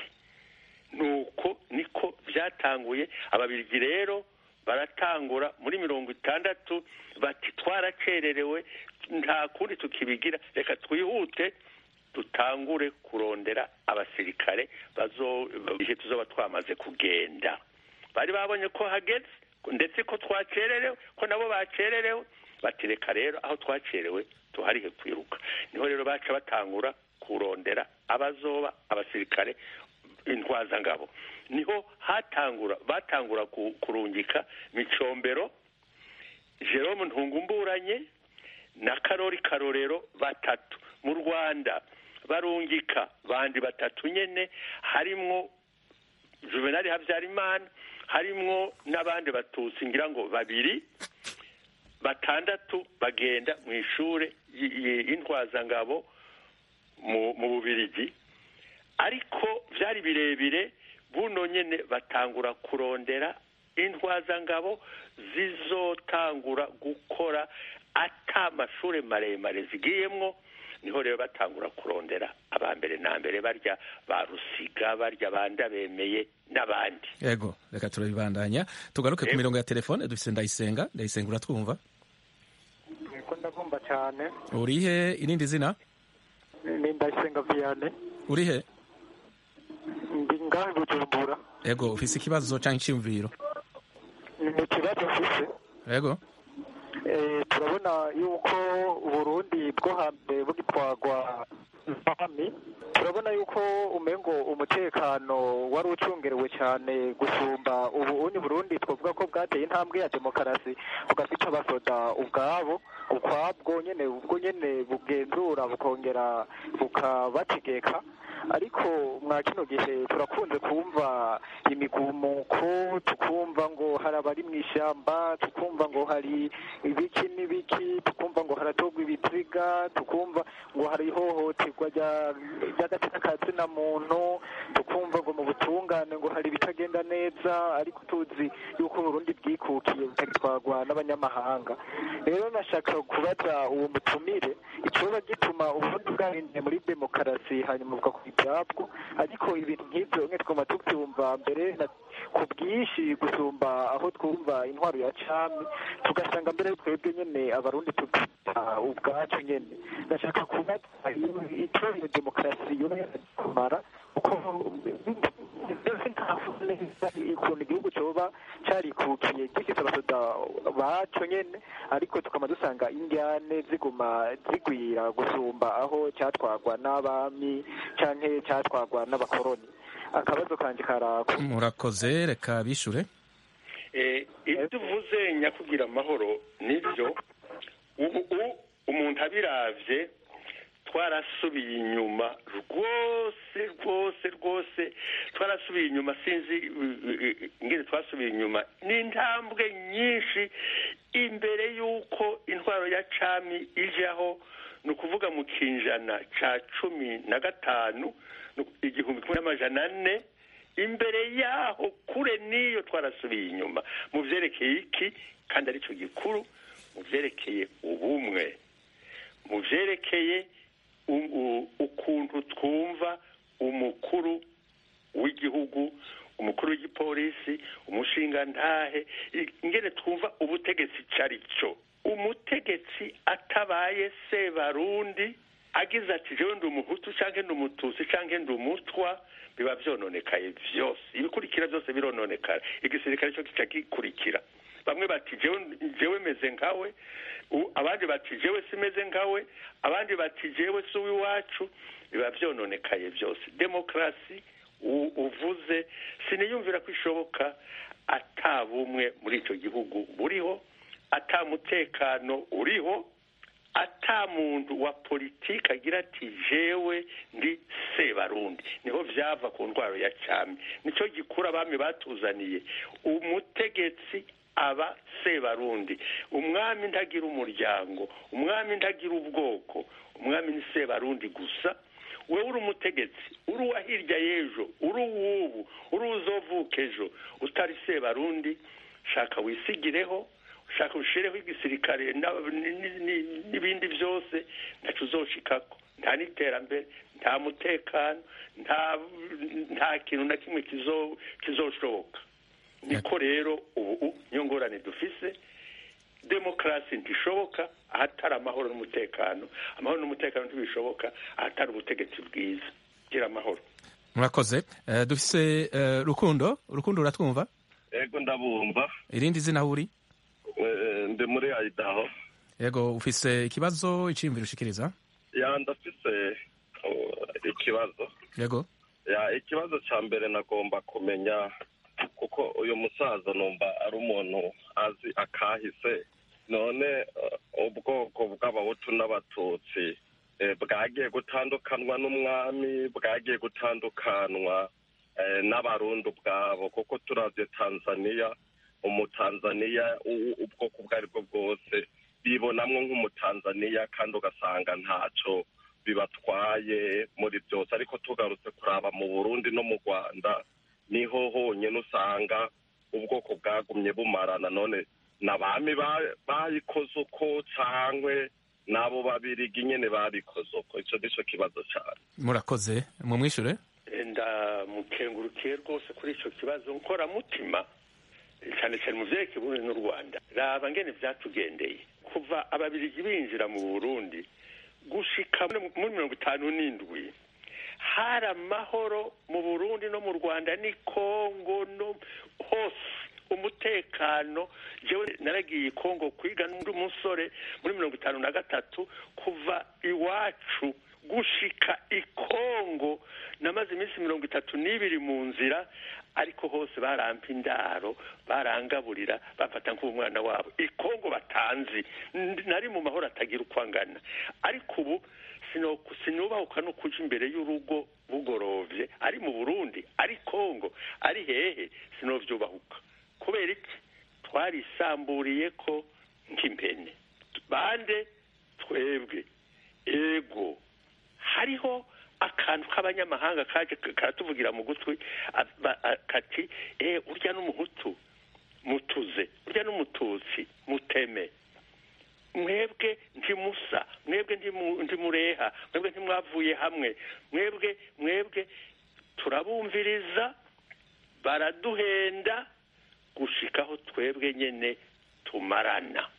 nuko niko byatanguye ababirigi rero baratangura muri mirongo itandatu bati twaracererewe nta kundi tukibigira reka twihute dutangure kurondera abasirikare bazo igihe tuzoba twamaze kugenda bari babonye ko hageze ndetse ko twacererewe ko nabo bacererewe bati reka rero aho twacerewe tuharihe kwiruka niho rero baca batangura kurondera abazoba abasirikare intwazangabo niho hatangura batangura ku- kurungika micombero jerome ntungumburanye na karori karorero batatu mu rwanda barungika bandi batatu nyene harimwo juvenali habyarimana harimwo n'abandi batutsi ngira ngo babiri batandatu bagenda mu ishure y- y- y'intwazangabo mu mu bubirigi ariko byari birebire buno nyene batangura kurondera intwazangabo zizotangura gukora ata amashure maremare zigiyemwo niho rero batangura kurondera aba mbere na mbere barya ba rusiga barya banda bemeye n'abandi yego reka turabibandanya tugaruke ku Yego. mirongo ya telefone dufise ndayisenga ndayisenga uratwumva ko ndagomba cyane urihe irindi zina ni ndayisenga viyane urihe ndi ngahe bujumbura yego ufise ikibazo canke iciyumviro ni ikibazo mfise yego Eh, turabona yuko uburundi bwo hambere bugitwagwa n'abami turabona yuko umengo umutekano wari ucungerewe cyane gusumba ubu uni burundi twavuga ko bwateye intambwe ya demokarasi bugafite abasoda ubwabo ukwabwo nyene ubwo nyene bugenzura bukongera bukabategeka ariko mwa kino gihe turakunze kumva imigumuko tukumva ngo hari abari mu ishyamba tukumva ngo hari ibiki n'ibiki tukumva ngo haratogwa ibiziga tukumva ngo hari ihohoterwa rya- ry'agatsina ka zina muntu tukumva ngo mu butungane ngo hari ibitagenda neza ariko tuzi yuko uburundi bwikukiye butagitwarwa n'abanyamahanga rero nashaka kubaza uwo mutumire ikibazo gituma uburundi bwahinduye muri demokarasi hanyuma bugakora ibyabwo ariko ibintu nk'ibyo mwe twuma tubyumva mbere na- ku bwinshi gusumba aho twumva intwaro ya cami tugasanga mbere twebwe nyene abarundi tubyita ubwacu nyene ndashaka kubaza iyo- icyo iyo demokarasi yoba yarakumara kuko mbese ntavuga neza ukuntu igihugu coba carikukiye gifise abasoda baco nyene ariko tukaba dusanga indyane ziguma zigwira gusumba aho cyatwagwa n'abami canke cyatwagwa n'abakoroni akabazo kanje karako murakoze reka bishure Eh, ibyo uvuze nyakugira amahoro nibyo ubu u- umuntu abiravye twarasubiye inyuma rwose rwose rwose twarasubiye inyuma sinzi uh, uh, ingene twasubiye inyuma ni intambwe nyinshi imbere y'uko intwaro ya cami ijaho ni ukuvuga mu kinjana ca cumi na gatanu ni uku- igihumbi kimwe n'amajana ane imbere yaho kure n'iyo twarasubiye inyuma mu vyerekeye iki kandi aricyo gikuru mu vyerekeye ubumwe mu byerekeye u- u- ukuntu twumva umukuru w'igihugu umukuru w'igipolisi umushingantahe i- ingene twumva ubutegetsi icyo ari cyo umutegetsi atabaye sebarundi agize ati jewe ndi umuhutu cyangwa ndi umututsi cyangwa ndi umutwa biba byononekaye byose ibikurikira byose birononekara igisirikare cyo kica gikurikira bamwe bati jewe jewe meze nkawe u- abandi bati jewe simeze nkawe abandi bati jewe si uw'iwacu biba byononekaye byose demokarasi u- uvuze siniyumvira ko ishoboka ata bumwe muri icyo gihugu buriho ata mutekano uriho ata muntu wa politiki agira ati jewe ndi sebarundi niho vyava ku ndwaro ya cyami nicyo gikura abami batuzaniye umutegetsi aba sebarundi umwami ntagira umuryango umwami ntagira ubwoko umwami ni sebarundi gusa wewe uri umutegetsi uri uwa hirya y'ejo uri uw'ubu uri uzovuka ejo utari sebarundi shaka wisigireho ushaka ushireho igisirikare na- ni- ni- ni- n'ibindi byose ntacyo uzoshikako nta n'iterambere nta mutekano nta nta kintu na kimwe kizo- kizoshoboka niko rero ubu niyo ngorane dufise demokarasi ntishoboka ahatari amahoro n'umutekano amahoro n'umutekano ntibishoboka ahatari ubutegetsi bwiza gira amahoro murakoze Eh, dufise eh, rukundo rukundo uratwumva ego ndabumva irindi zina aho uri Eh, ndi muri ayidaho yego ufise ikibazo iciyumviro ushikiriza ya ndafise uh, ikibazo yego ya ikibazo ca mbere nagomba kumenya kuko uyu musaza numva ari umuntu azi akahise none uh, ubwoko bw'abahutu n'abatutsi eh, bwagiye gutandukanwa n'umwami bwagiye gutandukanwa eh, n'abarundi ubwabo kuko turavye tanzaniya umutanzaniya u- u- ubwoko ubwo ari bwo bwose bibonamwo nk'umutanzaniya kandi ugasanga ntaco bibatwaye muri byose ariko tugarutse kuraba mu burundi no mu rwanda niho honyine usanga ubwoko bwagumye bumarana none n'abami ba- bayikoze uko cangwe n'abo babirigi nyene babikoze uko ico nico kibazo cane murakoze mumwishure ndamukengurukiye rwose kuri icyo kibazo nkoramutima cyane cyane mu byerekeye uburundi n'u rwanda raba ngene byatugendeye kuva ababirigi binjira mu burundi gushika muri muri mirongo itanu n'indwi hari amahoro mu burundi no mu rwanda ni kongo no hose umutekano jewe naragiye i kongo kwiga n'undi musore muri mirongo itanu na gatatu kuva iwacu gushika i kongo namaze iminsi mirongo itatu n'ibiri mu nzira ariko hose barampa indaro barangaburira bafata nk'umwana wabo i kongo batanzi Ndi- nari mu mahoro atagira uko angana ariko ubu sino- sinubahuka no kuja imbere y'urugo bugorovye ari mu burundi ari kongo ari hehe sinovyubahuka kubera iki twarisamburiye ko nk'impene bande twebwe ego hariho akantu k'abanyamahanga kaje karatuvugira mu gutwi a- ba- a- kati eh urya n'umuhutu mutuze urya n'umututsi muteme mwebwe ntimusa mwebwe ntimu- ntimureha mwebwe ntimwavuye hamwe mwebwe mwebwe turabumviriza baraduhenda gushikaho twebwe nyene tumarana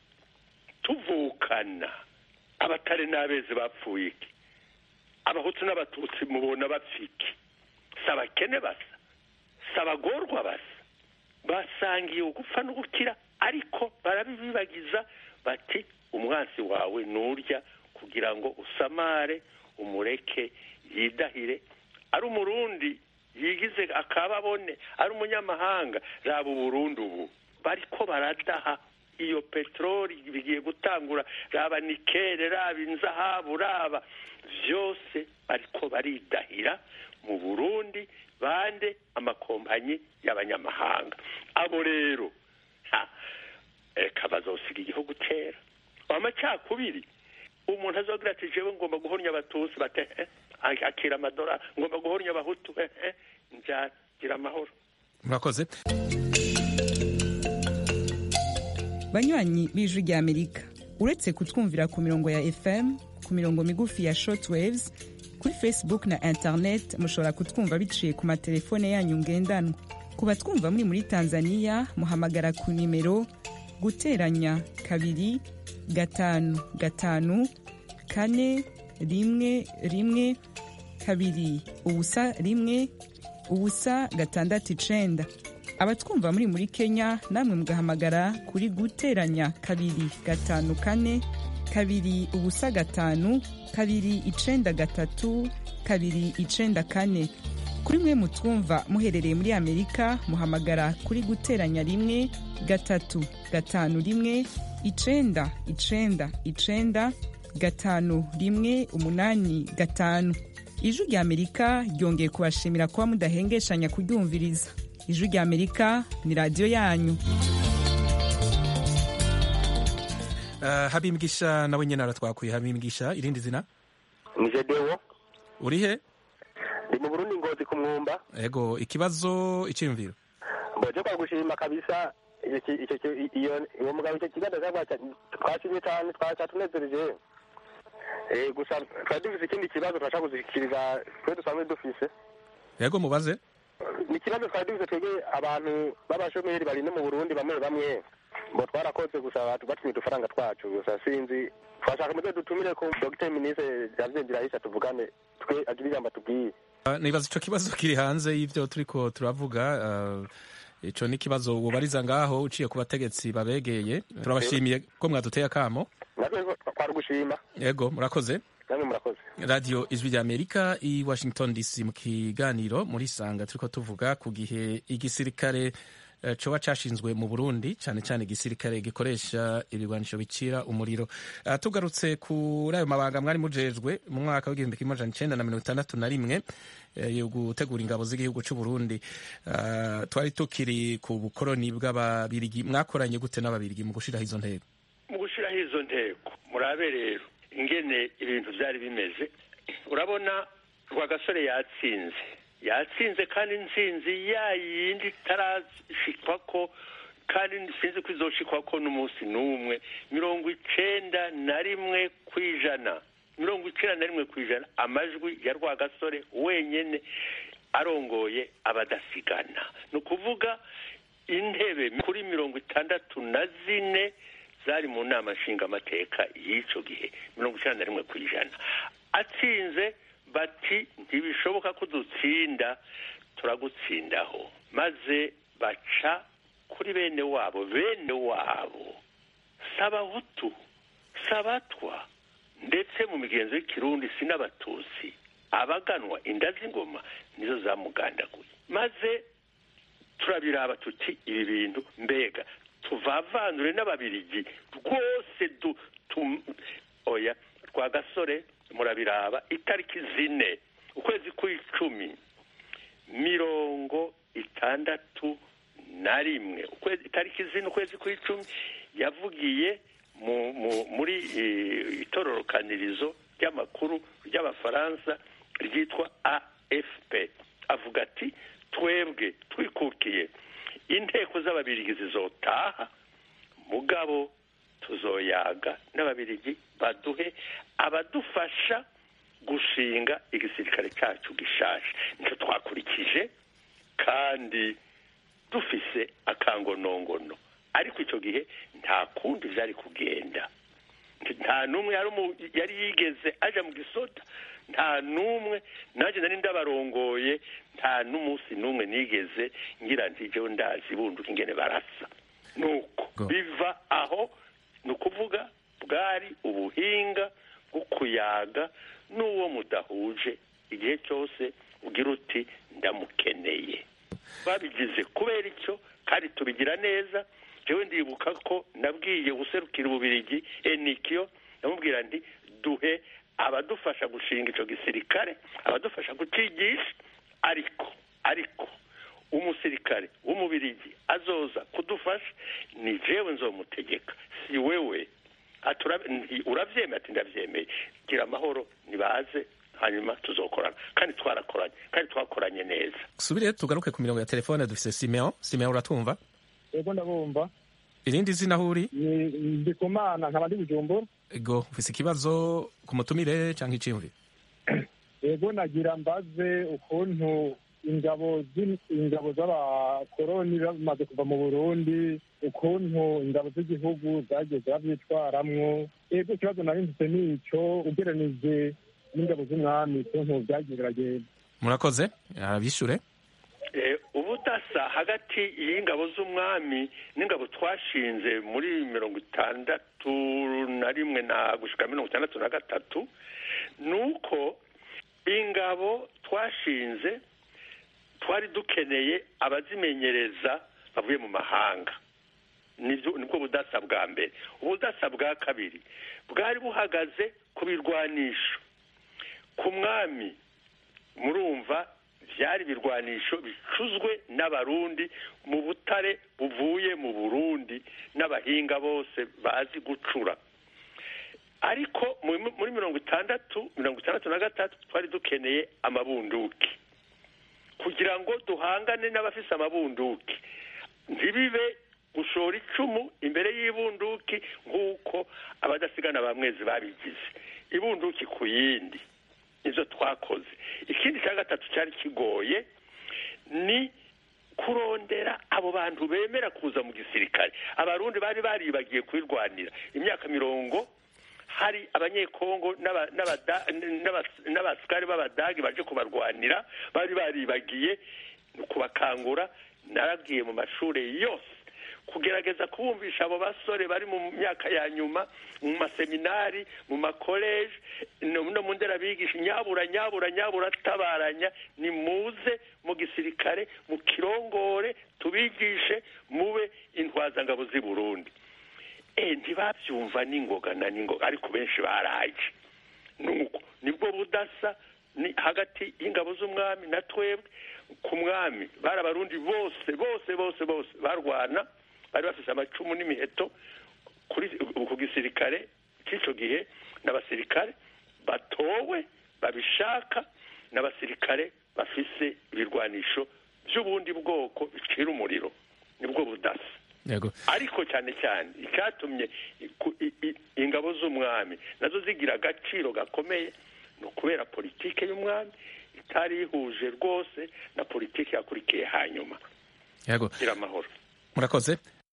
tuvukana abatari n'abezi bapfuye iki abahutu n'abatutsi mubona bapfa iki si abakene basa si abagorwa basa basangiye ugupfa n'ugukira ariko barabibibagiza bati umwansi wawe nurya kugira ngo usamare umureke yidahire ari umurundi yigize akababone ari umunyamahanga raba uburundi ubu bariko baradaha iyo peteroli bigiye gutangura raba nikere raba inzahabu raba vyose bariko baridahira mu burundi bande amakompanyi y'abanyamahanga abo rero ha, eka bazosiga igihugu kera amacakubiri umuntu azogira ati jewe ngomba guhornya abatutsi bate eh, akira amadora ngomba guhornya abahutu eh, eh, nzagira amahoro murakoze banywanyi b'ijwi ry'amerika uretse kutwumvira ku mirongo ya fm ku mirongo migufi ya shortwaves kuri facebook na internet mushobora kutwumva biciye ku matelefone yanyu ngendanwa ku batwumva muri muri tanzania muhamagara ku nimero guteranya kabiri gatanu gatanu kane rimwe rimwe kabiri ubusa rimwe ubusa gatandatu icenda abatwumva muri muri kenya namwe mugahamagara kuri guteranya kabiri gatanu kane kabiri ubusa gatanu kabiri icenda gatatu kabiri icenda kane kuri mwe mutwumva muherereye muri amerika muhamagara kuri guteranya rimwe gatatu gatanu rimwe icenda icenda icenda gatanu rimwe umunani gatanu ijwi rya amerika ryongeye kubashimira kuba mudahengeshanya kuryumviriza ijwi rya amerika ni radiyo yanyu Uh, habimgisha nawe nyene aratwakuye habimgisha irindi zina ni jedewo uri he ndi mu burundi ngozi ku mwumba ego ikibazo icyiyumviro mboje kwa gushima kabisa icyo ki- icyo ki- iyo uwo mugabo icyo kiganza cyangwa twashimye cyane twatunezereje Eh, gusa twari dufise ikindi kibazo turashaka kuzikiriza twe dusanzwe dufise ego mubaze ni ikibazo twari dufise twebwe abantu b'abashomeri bari no mu burundi bamwe bamwe ngo twarakoze gusa batu- batumye udufaranga twacu gusa sinzi twashaka muze dutumire ku dogiteri minisitiri javye ndirahisha tuvugane twe agira ijambo atubwiye Uh, nibaza ico kibazo kiri hanze y'ivyo turiko turavuga uh, ico ni ikibazo wobariza ngaho uciye ku bategetsi babegeye turabashimiye ko mwaduteye akamo natwe twari gushima ego murakoze namwe murakoze radiyo ijwi rya amerika i washington dc mu kiganiro muri sanga turiko tuvuga ku gihe igisirikare eh, coba cashinzwe mu burundi cyane cyane igisirikare gikoresha ibigwanisho bicira umuriro Ah, tugarutse kuri ayo mabanga mwari mujejwe mu mwaka w'igihumbi kimwe amajana icenda na mirongo itandatu na rimwe eh, yo gutegura ingabo z'igihugu c'u burundi Ah, twari tukiri ku bukoroni bw'ababirigi mwakoranye gute n'ababirigi mu gushiraho izo ntego mu gushyiraho izo ntego murabe rero ingene ibintu byari bimeze urabona rwagasore yatsinze yatsinze kandi intsinzi ya yindi itarashikwa ko kandi sinzi ko izoshikwa ko n'umunsi n'umwe mirongo icenda na rimwe ku ijana mirongo icenda na rimwe ku ijana amajwi ya rwagasore wenyene arongoye abadasigana ni ukuvuga intebe kuri mirongo itandatu na zine zari mu nama nshingamateka y'icyo gihe mirongo icyenda na rimwe ku ijana atsinze bati ntibishoboka ko dutsinda turagutsindaho maze baca kuri bene wabo bene wabo sabahutu sabatwa ndetse mu migenzo y'ikirundi si n'abatutsi abaganwa inda z'ingoma nizo zamugandaguye maze turabiraba tuti ibi bintu mbega tuvavanure n'ababirigi rwose du tum, oya rwa gasore murabiraba itariki zine ukwezi kw'icumi mirongo itandatu na rimwe ukwezi itariki zine ukwezi kw'icumi yavugiye mu, mu, muri eh, itororokanirizo ry'amakuru ry'abafaransa ryitwa afp avuga ati twebwe twikukiye inteko z'ababirigi zizotaha mugabo tuzoyaga n'ababirigi baduhe abadufasha gushinga igisirikare cyacu gishaje nicyo twakurikije kandi dufise akangonongono ariko icyo gihe nta kundi byari kugenda nta n'umwe yari umu- yari yigeze aja mu gisoda nta n'umwe nanjye nari ndabarongoye nta n'umunsi n'umwe nigeze ngira nti jewe ndazi bunduka ingene barasa nuko biva aho ni ukuvuga bwari ubuhinga bwo kuyaga n'uwo mudahuje igihe cyose ugira uti ndamukeneye babigize kubera icyo kandi tubigira neza jewe ndibuka ko nabwiye userukira ububirigi enikiyo ndamubwira nti duhe abadufasha gushinga icyo gisirikare abadufasha kucigisha ariko ariko umusirikare w'umubirigi azoza kudufasha ni jewe nzomutegeka si wewe Ati "Ura- nti- uravyemeye ati ndavyemeye gira amahoro nibaze hanyuma tuzokorana kandi twarakoranye kandi twakoranye neza subire tugaruke ku mirongo ya telefone dufise simeon simeon uratwumva ego ndabumva irindi zina aho uri Ni- ndikumana nkaba ndi bujumbura ego ufise ikibazo ku mutumire cyangwa iciyumviro yego nagira mbaze ukuntu ingabo z'in- ingabo z'abakoroni bamaze kuva mu burundi ukuntu ingabo z'igihugu zagiye zirabyitwaramwo yego ikibazo nari mfite ni icyo ugereranije n'ingabo z'umwami ukuntu byagiye biragenda murakoze arabishure Eh, ubudasa hagati y'ingabo z'umwami n'ingabo twashinze muri mirongo itandatu na rimwe na gushika mirongo itandatu na gatatu ni uko ingabo twashinze twari dukeneye abazimenyereza bavuye mu mahanga nibyo nibwo budasa bwa mbere ubudasa bwa kabiri bwari buhagaze ku birwanisho ku mwami murumva byari ibirwanisho bicuzwe n'abarundi mu butare buvuye mu burundi n'abahinga bose bazi gucura ariko mu- muri mirongo itandatu mirongo itandatu na gatatu twari dukeneye amabunduki kugira ngo duhangane n'abafise amabunduki ntibibe gushora icumu imbere y'ibunduki nk'uko abadasigana ba mwezi babigize ibunduki ku yindi nizo twakoze ikindi cya gatatu cyari kigoye ni kurondera abo bantu bemera kuza mu gisirikare abarundi bari baribagiye kwirwanira imyaka mirongo hari abanyekongo n'aba- n'abada- n'aba- n'abasikari b'abadagi baje kubarwanira bari baribagiye ni ukubakangura narabwiye mu mashuri yose kugerageza kubumvisha abo basore bari mu myaka ya nyuma mu maseminari mu makoleje no no mu nderabigisha nyabura nyabura nyabura tabaranya ni muze mu gisirikare mu kirongore tubigishe mube intwazangabo z'i burundi eh ntibabyumva n'ingoga na n'ingoga ariko benshi baraje nuko nibwo budasa ni hagati y'ingabo z'umwami na twebwe ku mwami bari abarundi bose bose bose bose barwana bari bafise amacumu n'imiheto kuri ku gisirikare cy'icyo gihe n'abasirikare batowe babishaka n'abasirikare bafise ibirwanisho by'ubundi bwoko bicira umuriro nibwo budasa yego ariko cyane cyane icyatumye iku- i- i- ingabo z'umwami nazo zigira agaciro gakomeye ni ukubera politike y'umwami itari ihuje rwose na politike yakurikiye hanyuma yego gira amahoro murakoze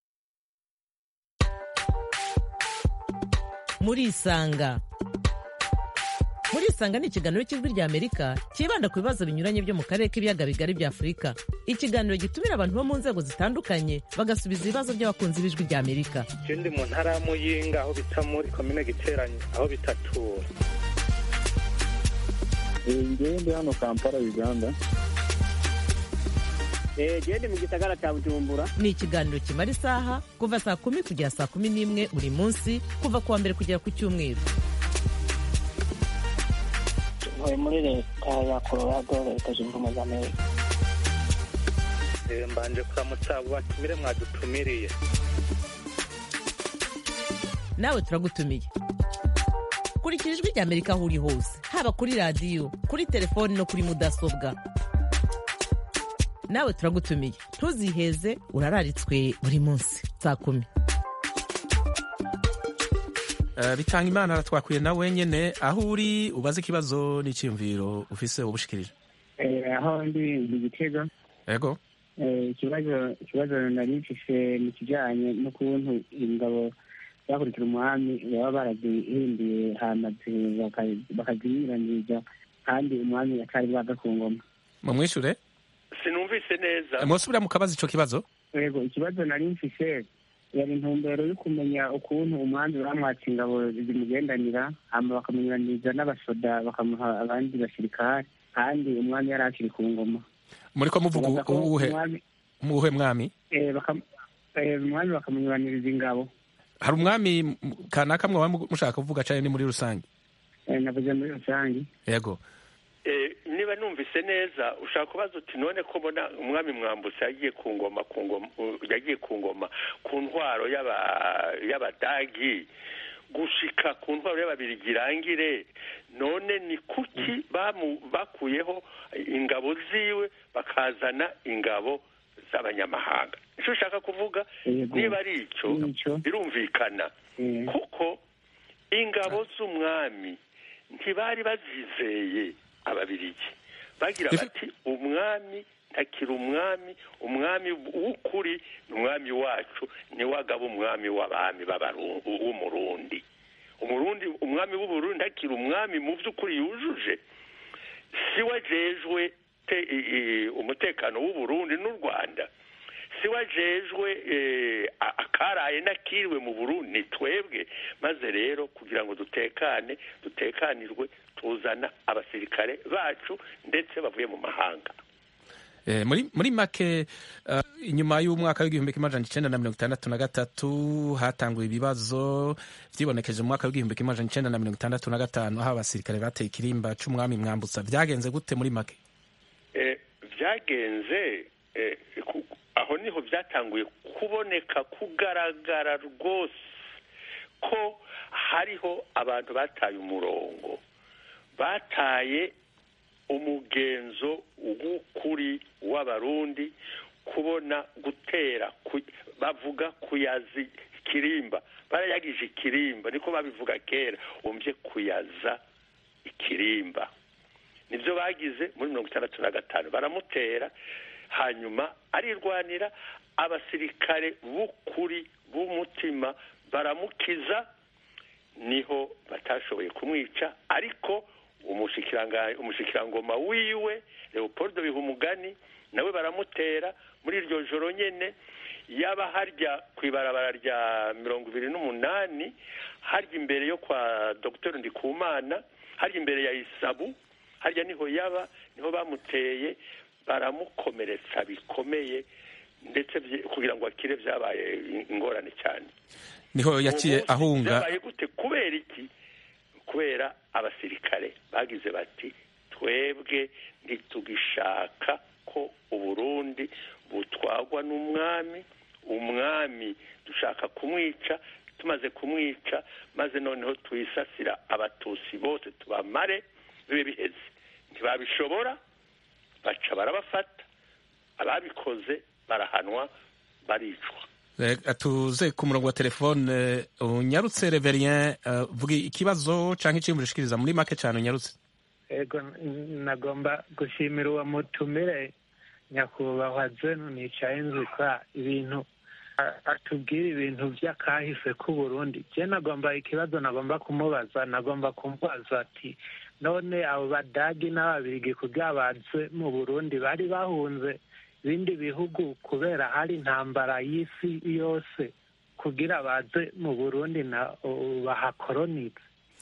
murisanga murisanga ni ikiganiro cy'ijwi ry'amerika cyibanda ku bibazo binyuranye byo mu karere k'ibiyaga bigari bya afurika ikiganiro gitumira abantu bo mu nzego zitandukanye bagasubiza ibibazo by'abakunzi b'ijwi ry'amerika je ndi mu ntara ya muyinga aho bita muri komine giteranyi aho bitatura ngewe ndi hano kampala uganda jewe ndi mu gisagara ca bujumbura ni ikiganiro kimara isaha kuva saa kumi kugera saa kumi n'imwe buri munsi kuva ku wa mbere kugera ku cyumweru ntuye muri leta ya colorado leta zunze ubumwe za amerika Eh, mbanje kuramutsa abo batumire mwadutumiriye nawe turagutumiye kurikira ijwi ry'amerika aho uri hose haba kuri radiyo kuri telefoni no kuri mudasobwa nawe turagutumiye ntuziheze urararitswe buri munsi saa kumi Eh, bitanga imana aratwakuye na wenyene aho uri ubaze ikibazo n'icyiyumviro ufise ubushikirije Eh, aho ndi mu gitego yego Eh, ikibazo ikibazo nari mfise mu kijanye n'ukuntu ingabo zakurikira umwami baba barazihinduye hamaze bakaziyiraniriza kandi umwami atari bwaga ku ngoma mumwishure sinumvise neza mwosubira mukabaza ico kibazo yego ikibazo nari mfise yari intumbero yo kumenya ukuntu umwami bamwatse ingabo zimugendanira hama bakamenyeraniriza n'abasoda bakamuha abandi basirikare kandi umwami yari akiri ku ngoma muriko muvuga Bavuga ko uwuhe umwami- muwuhe mwami eh, bakam- eh, umwami bakamunyuraniriza ingabo hari umwami m- kanaka mwaba mu- mushaka kuvuga cane ni muri rusange Eh, navuze muri rusange yego Eh, niba numvise neza ushaka kubaza uti none ko mbona umwami mwambutse yagiye ku ngoma ku ngoma uh, yagiye ku ngoma ku ntwaro y'aba- y'abadagi gushika ku ntwaro y'ababirigi irangire none ni kuki bamu- bakuyeho ingabo ziwe bakazana ingabo z'abanyamahanga icyo ushaka kuvuga Yego. niba ari icyo birumvikana kuko ingabo z'umwami ntibari bazizeye ababirigi bagira bati umwami ntakiri umwami umwami w'ukuri ni umwami wacu niwe agaba umwami w'abami w'umurundi umurundi umwami w'uburundi ntakiri umwami mu by'ukuri yujuje si we ajejwe umutekano w'uburundi n'u rwanda si we ajejwe akaraye n'akiriwe mu burundi ni twebwe maze rero kugira ngo dutekane dutekanirwe tuzana abasirikare bacu ndetse bavuye mu mahanga muri muri make inyuma y'umwaka w'igihumbi kimwe amajana icyenda na mirongo itandatu na gatatu hatanguye ibibazo vyibonekeje mu mwaka w'igihumbi kimwe amajana icyenda na mirongo itandatu na gatanu aho abasirikare bateye ikirimba c'umwami mwambutsa vyagenze gute muri make vyagenze aho niho vyatanguye kuboneka kugaragara rwose ko hariho abantu bataye umurongo bataye umugenzo w'ukuri w'abarundi kubona gutera bavuga kuyaza ikirimba barayagije ikirimba niko babivuga kera wumvye kuyaza ikirimba nibyo bagize muri mirongo itandatu na gatanu baramutera hanyuma arirwanira abasirikare b'ukuri b'umutima baramukiza niho batashoboye kumwica ariko umushikirangoma wiwe leopold bihumugani nawe baramutera muri iryo joro nyene yaba harya ku ibarabara rya mirongo ibiri n'umunani harya imbere yo kwa dr ndikumana harya imbere ya isabu harya niho yaba niho bamuteye baramukomeretsa bikomeye ndetse kugira ngo akire byabaye ingorane cyane niho yaciye ahunga byabaye gute kubera iki kubera abasirikare bagize bati twebwe ntitugishaka ko uburundi butwagwa n'umwami umwami dushaka kumwica tumaze kumwica maze noneho twisasira abatusi bose tubamare bibe biheze ntibabishobora baca barabafata ababikoze barahanwa baricwa tuze ku murongo wa telefone unyarutse reverien vuga ikibazo cyangwa icyiyumviro ushikiriza muri make cyane unyarutse ego nagomba gushimira uwo mutumire nyakubahwa zenu nicaye nzikwa ibintu atubwira ibintu by'akahise k'uburundi je nagomba ikibazo nagomba kumubaza nagomba kumubaza ati none abo badagi n'ababirigi kugira baze mu burundi bari bahunze ibindi bihugu kubera hari intambara y'isi yose kugira baze mu burundi na bahakoronize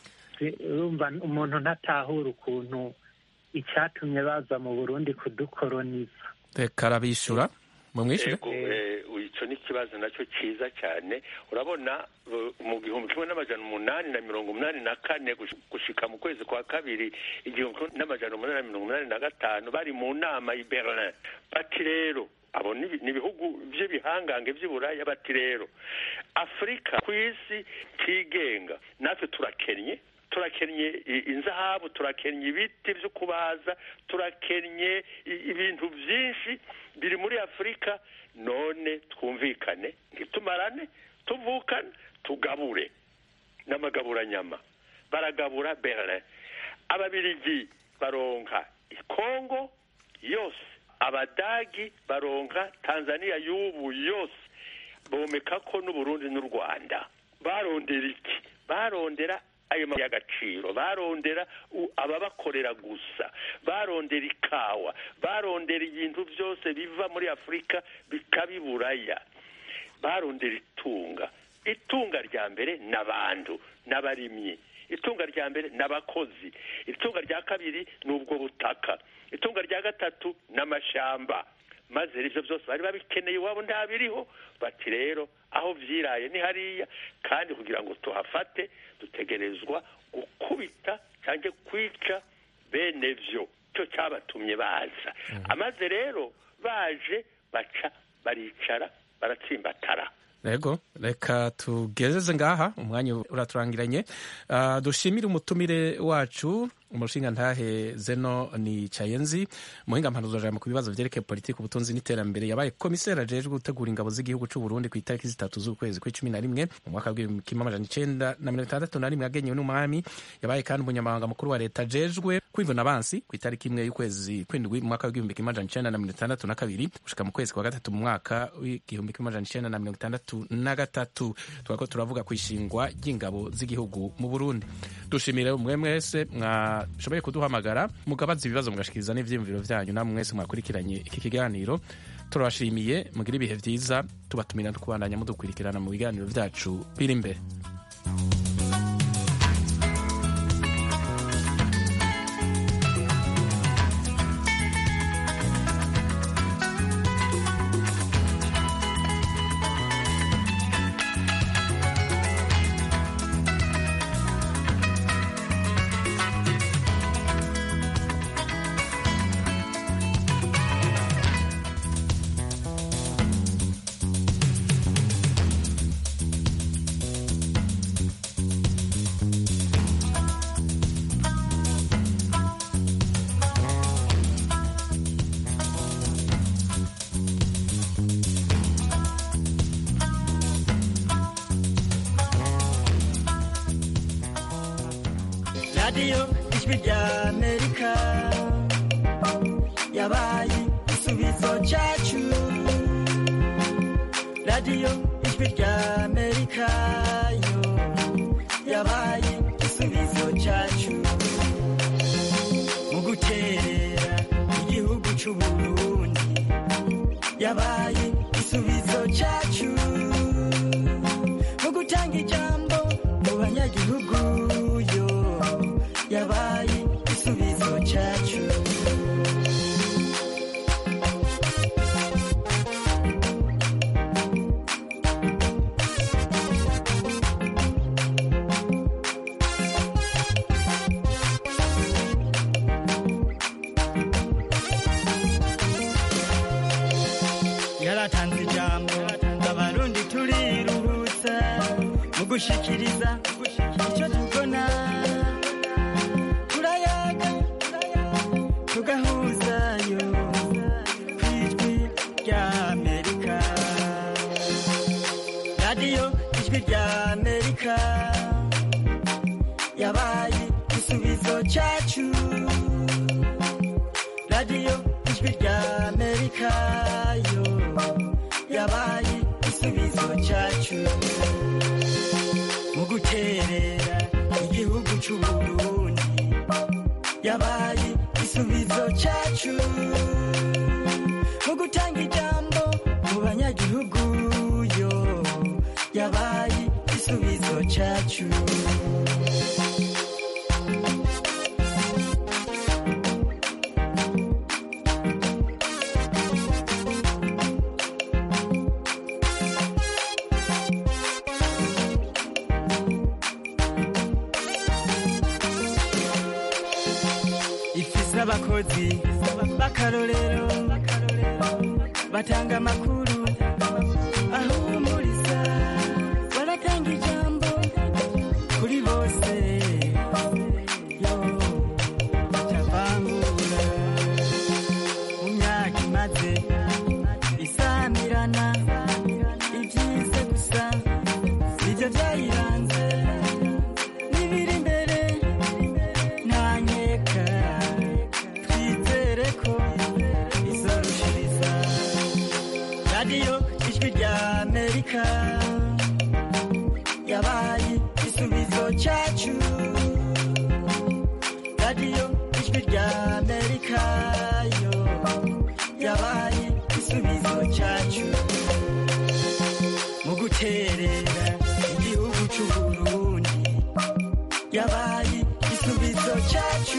urumva umuntu ntatahura ukuntu icyatumye baza mu burundi kudukoroniza reka arabishyura mumwishyure icyo ni ikibazo nacyo cyiza cyane urabona mu gihumbi kimwe n'amajana umunani na mirongo umunani na kane gushika mu kwezi kwa kabiri igihumbi kimwe n'amajana umunani na mirongo umunani na gatanu bari mu nama i berlin bati rero abo ni ibihugu by'ibihangange by'iburaya bati rero afurika ku isi tigenga natwe turakennye turakennye inzahabu turakennye ibiti byo kubaza turakennye ibintu byinshi biri muri afurika none twumvikane ntitumarane tuvukane tugabure n'amagaburanyama baragabura berlin ababirigi baronka kongo yose abadagi baronka tanzania y'ubu yose bomeka ko n'uburundi n'u rwanda barondera iki barondera ayo y'agaciro barondera ababakorera gusa barondera ikawa barondera ibintu byose biva muri afurika bikabiburaya barondera itunga itunga rya mbere ni abantu n'abarimyi itunga rya mbere ni abakozi itunga rya kabiri ni ubwo butaka itunga rya gatatu ni amashyamba maze ibyo byose bari babikeneye iwabo ntabiriho bati rero aho byiraye ni hariya kandi kugira ngo tuhafate dutegerezwa gukubita cyangwa kwica bene byo cyo cyabatumye baza amaze rero baje baca baricara baratsimbatara rego reka tugezeze ngaha umwanya uraturangiranye dushimire umutumire wacu umushinga ntahe zeno ni cayenzi muhinga mpanuzajambo ku bibazo vyerekeye politiki ubutunzi n'iterambere yabaye komiseri ajejwe gutegura ingabo z'igihugu c'u Burundi ku itariki zitatu z'ukwezi kw'icumi na rimwe mu mwaka w'ibihumbi kimwe amajana icenda na mirongo itandatu na rimwe yagenyewe n'umwami yabaye kandi umunyamabanga mukuru wa leta ajejwe kwivuna abansi ku itariki imwe y'ukwezi kw'indwi mu mwaka w'igihumbi kimwe amajana icenda na mirongo itandatu na kabiri gushika mu kwezi kwa gatatu mu mwaka w'igihumbi kimwe amajana icenda na mirongo itandatu na gatatu twako turavuga ku ishingwa ry'ingabo z'igihugu mu Burundi dushimire umwe mwese mwashoboye kuduhamagara mugabaza ibibazo mugashikiriza n'ivyiyumviro vyanyu namwe mwese mwakurikiranye iki kiganiro turabashimiye mugire ibihe vyiza tubatumira no kubandanya mudukurikirana mu biganiro vyacu biri imbere radiyo ijwi rya amerika yabaye igisubizo cyacu radiyo ijwi rya amerika yo yabaye igisubizo cyacu mu guterera igihugu cy'u burundi yabaye igisubizo cyacu mu gutanga ijambo mu banyagihugu yo yabaye igisubizo cyacu yaratanze ijambo abarundi turiruhutsa mu gushikiriza icyo tubona turayaga tugahuzayo ku ijwi rya amerika radiyo ijwi rya amerika yabaye igisubizo cyacu radiyo ijwi rya amerika yo yabaye igisubizo cyacu mu guterera igihugu cy'u burundi yabaye igisubizo cyacu mu gutanga ijambo mu banyagihugu yo yabaye igisubizo cyacu ifise abakozi b'akarorero batanga amakuru ahumuriza baratanga ijambo kuri bose yo batavangura mu myaka imaze isamirana ibyize gusa nibyo byayiranze n'ibiri imbere nta nkeka twizere ko izorushiriza radiyo ijwi rya amerika yabaye igisubizo cyacu radiyo ijwi rya amerika yo yabaye igisubizo cyacu mu guterera igihugu cy'u burundi yabaye igisubizo cyacu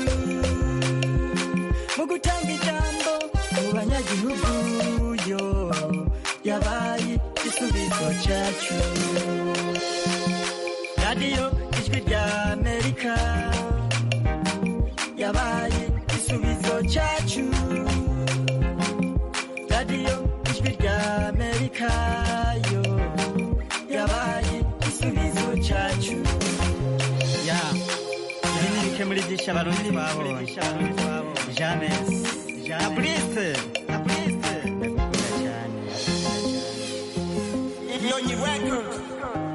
mu gutanga ijambo mu banyagihugu yo yabaye igisubizo cyacu radiyo ijwi rya amerika yabaye igisubizo cyacu radiyo ijwi rya amerika yo yabaye igisubizo cyacu ya ibi ni muri byinshi abarundi twabonye james fabrice ndagukunda cyane Nyonyi Records.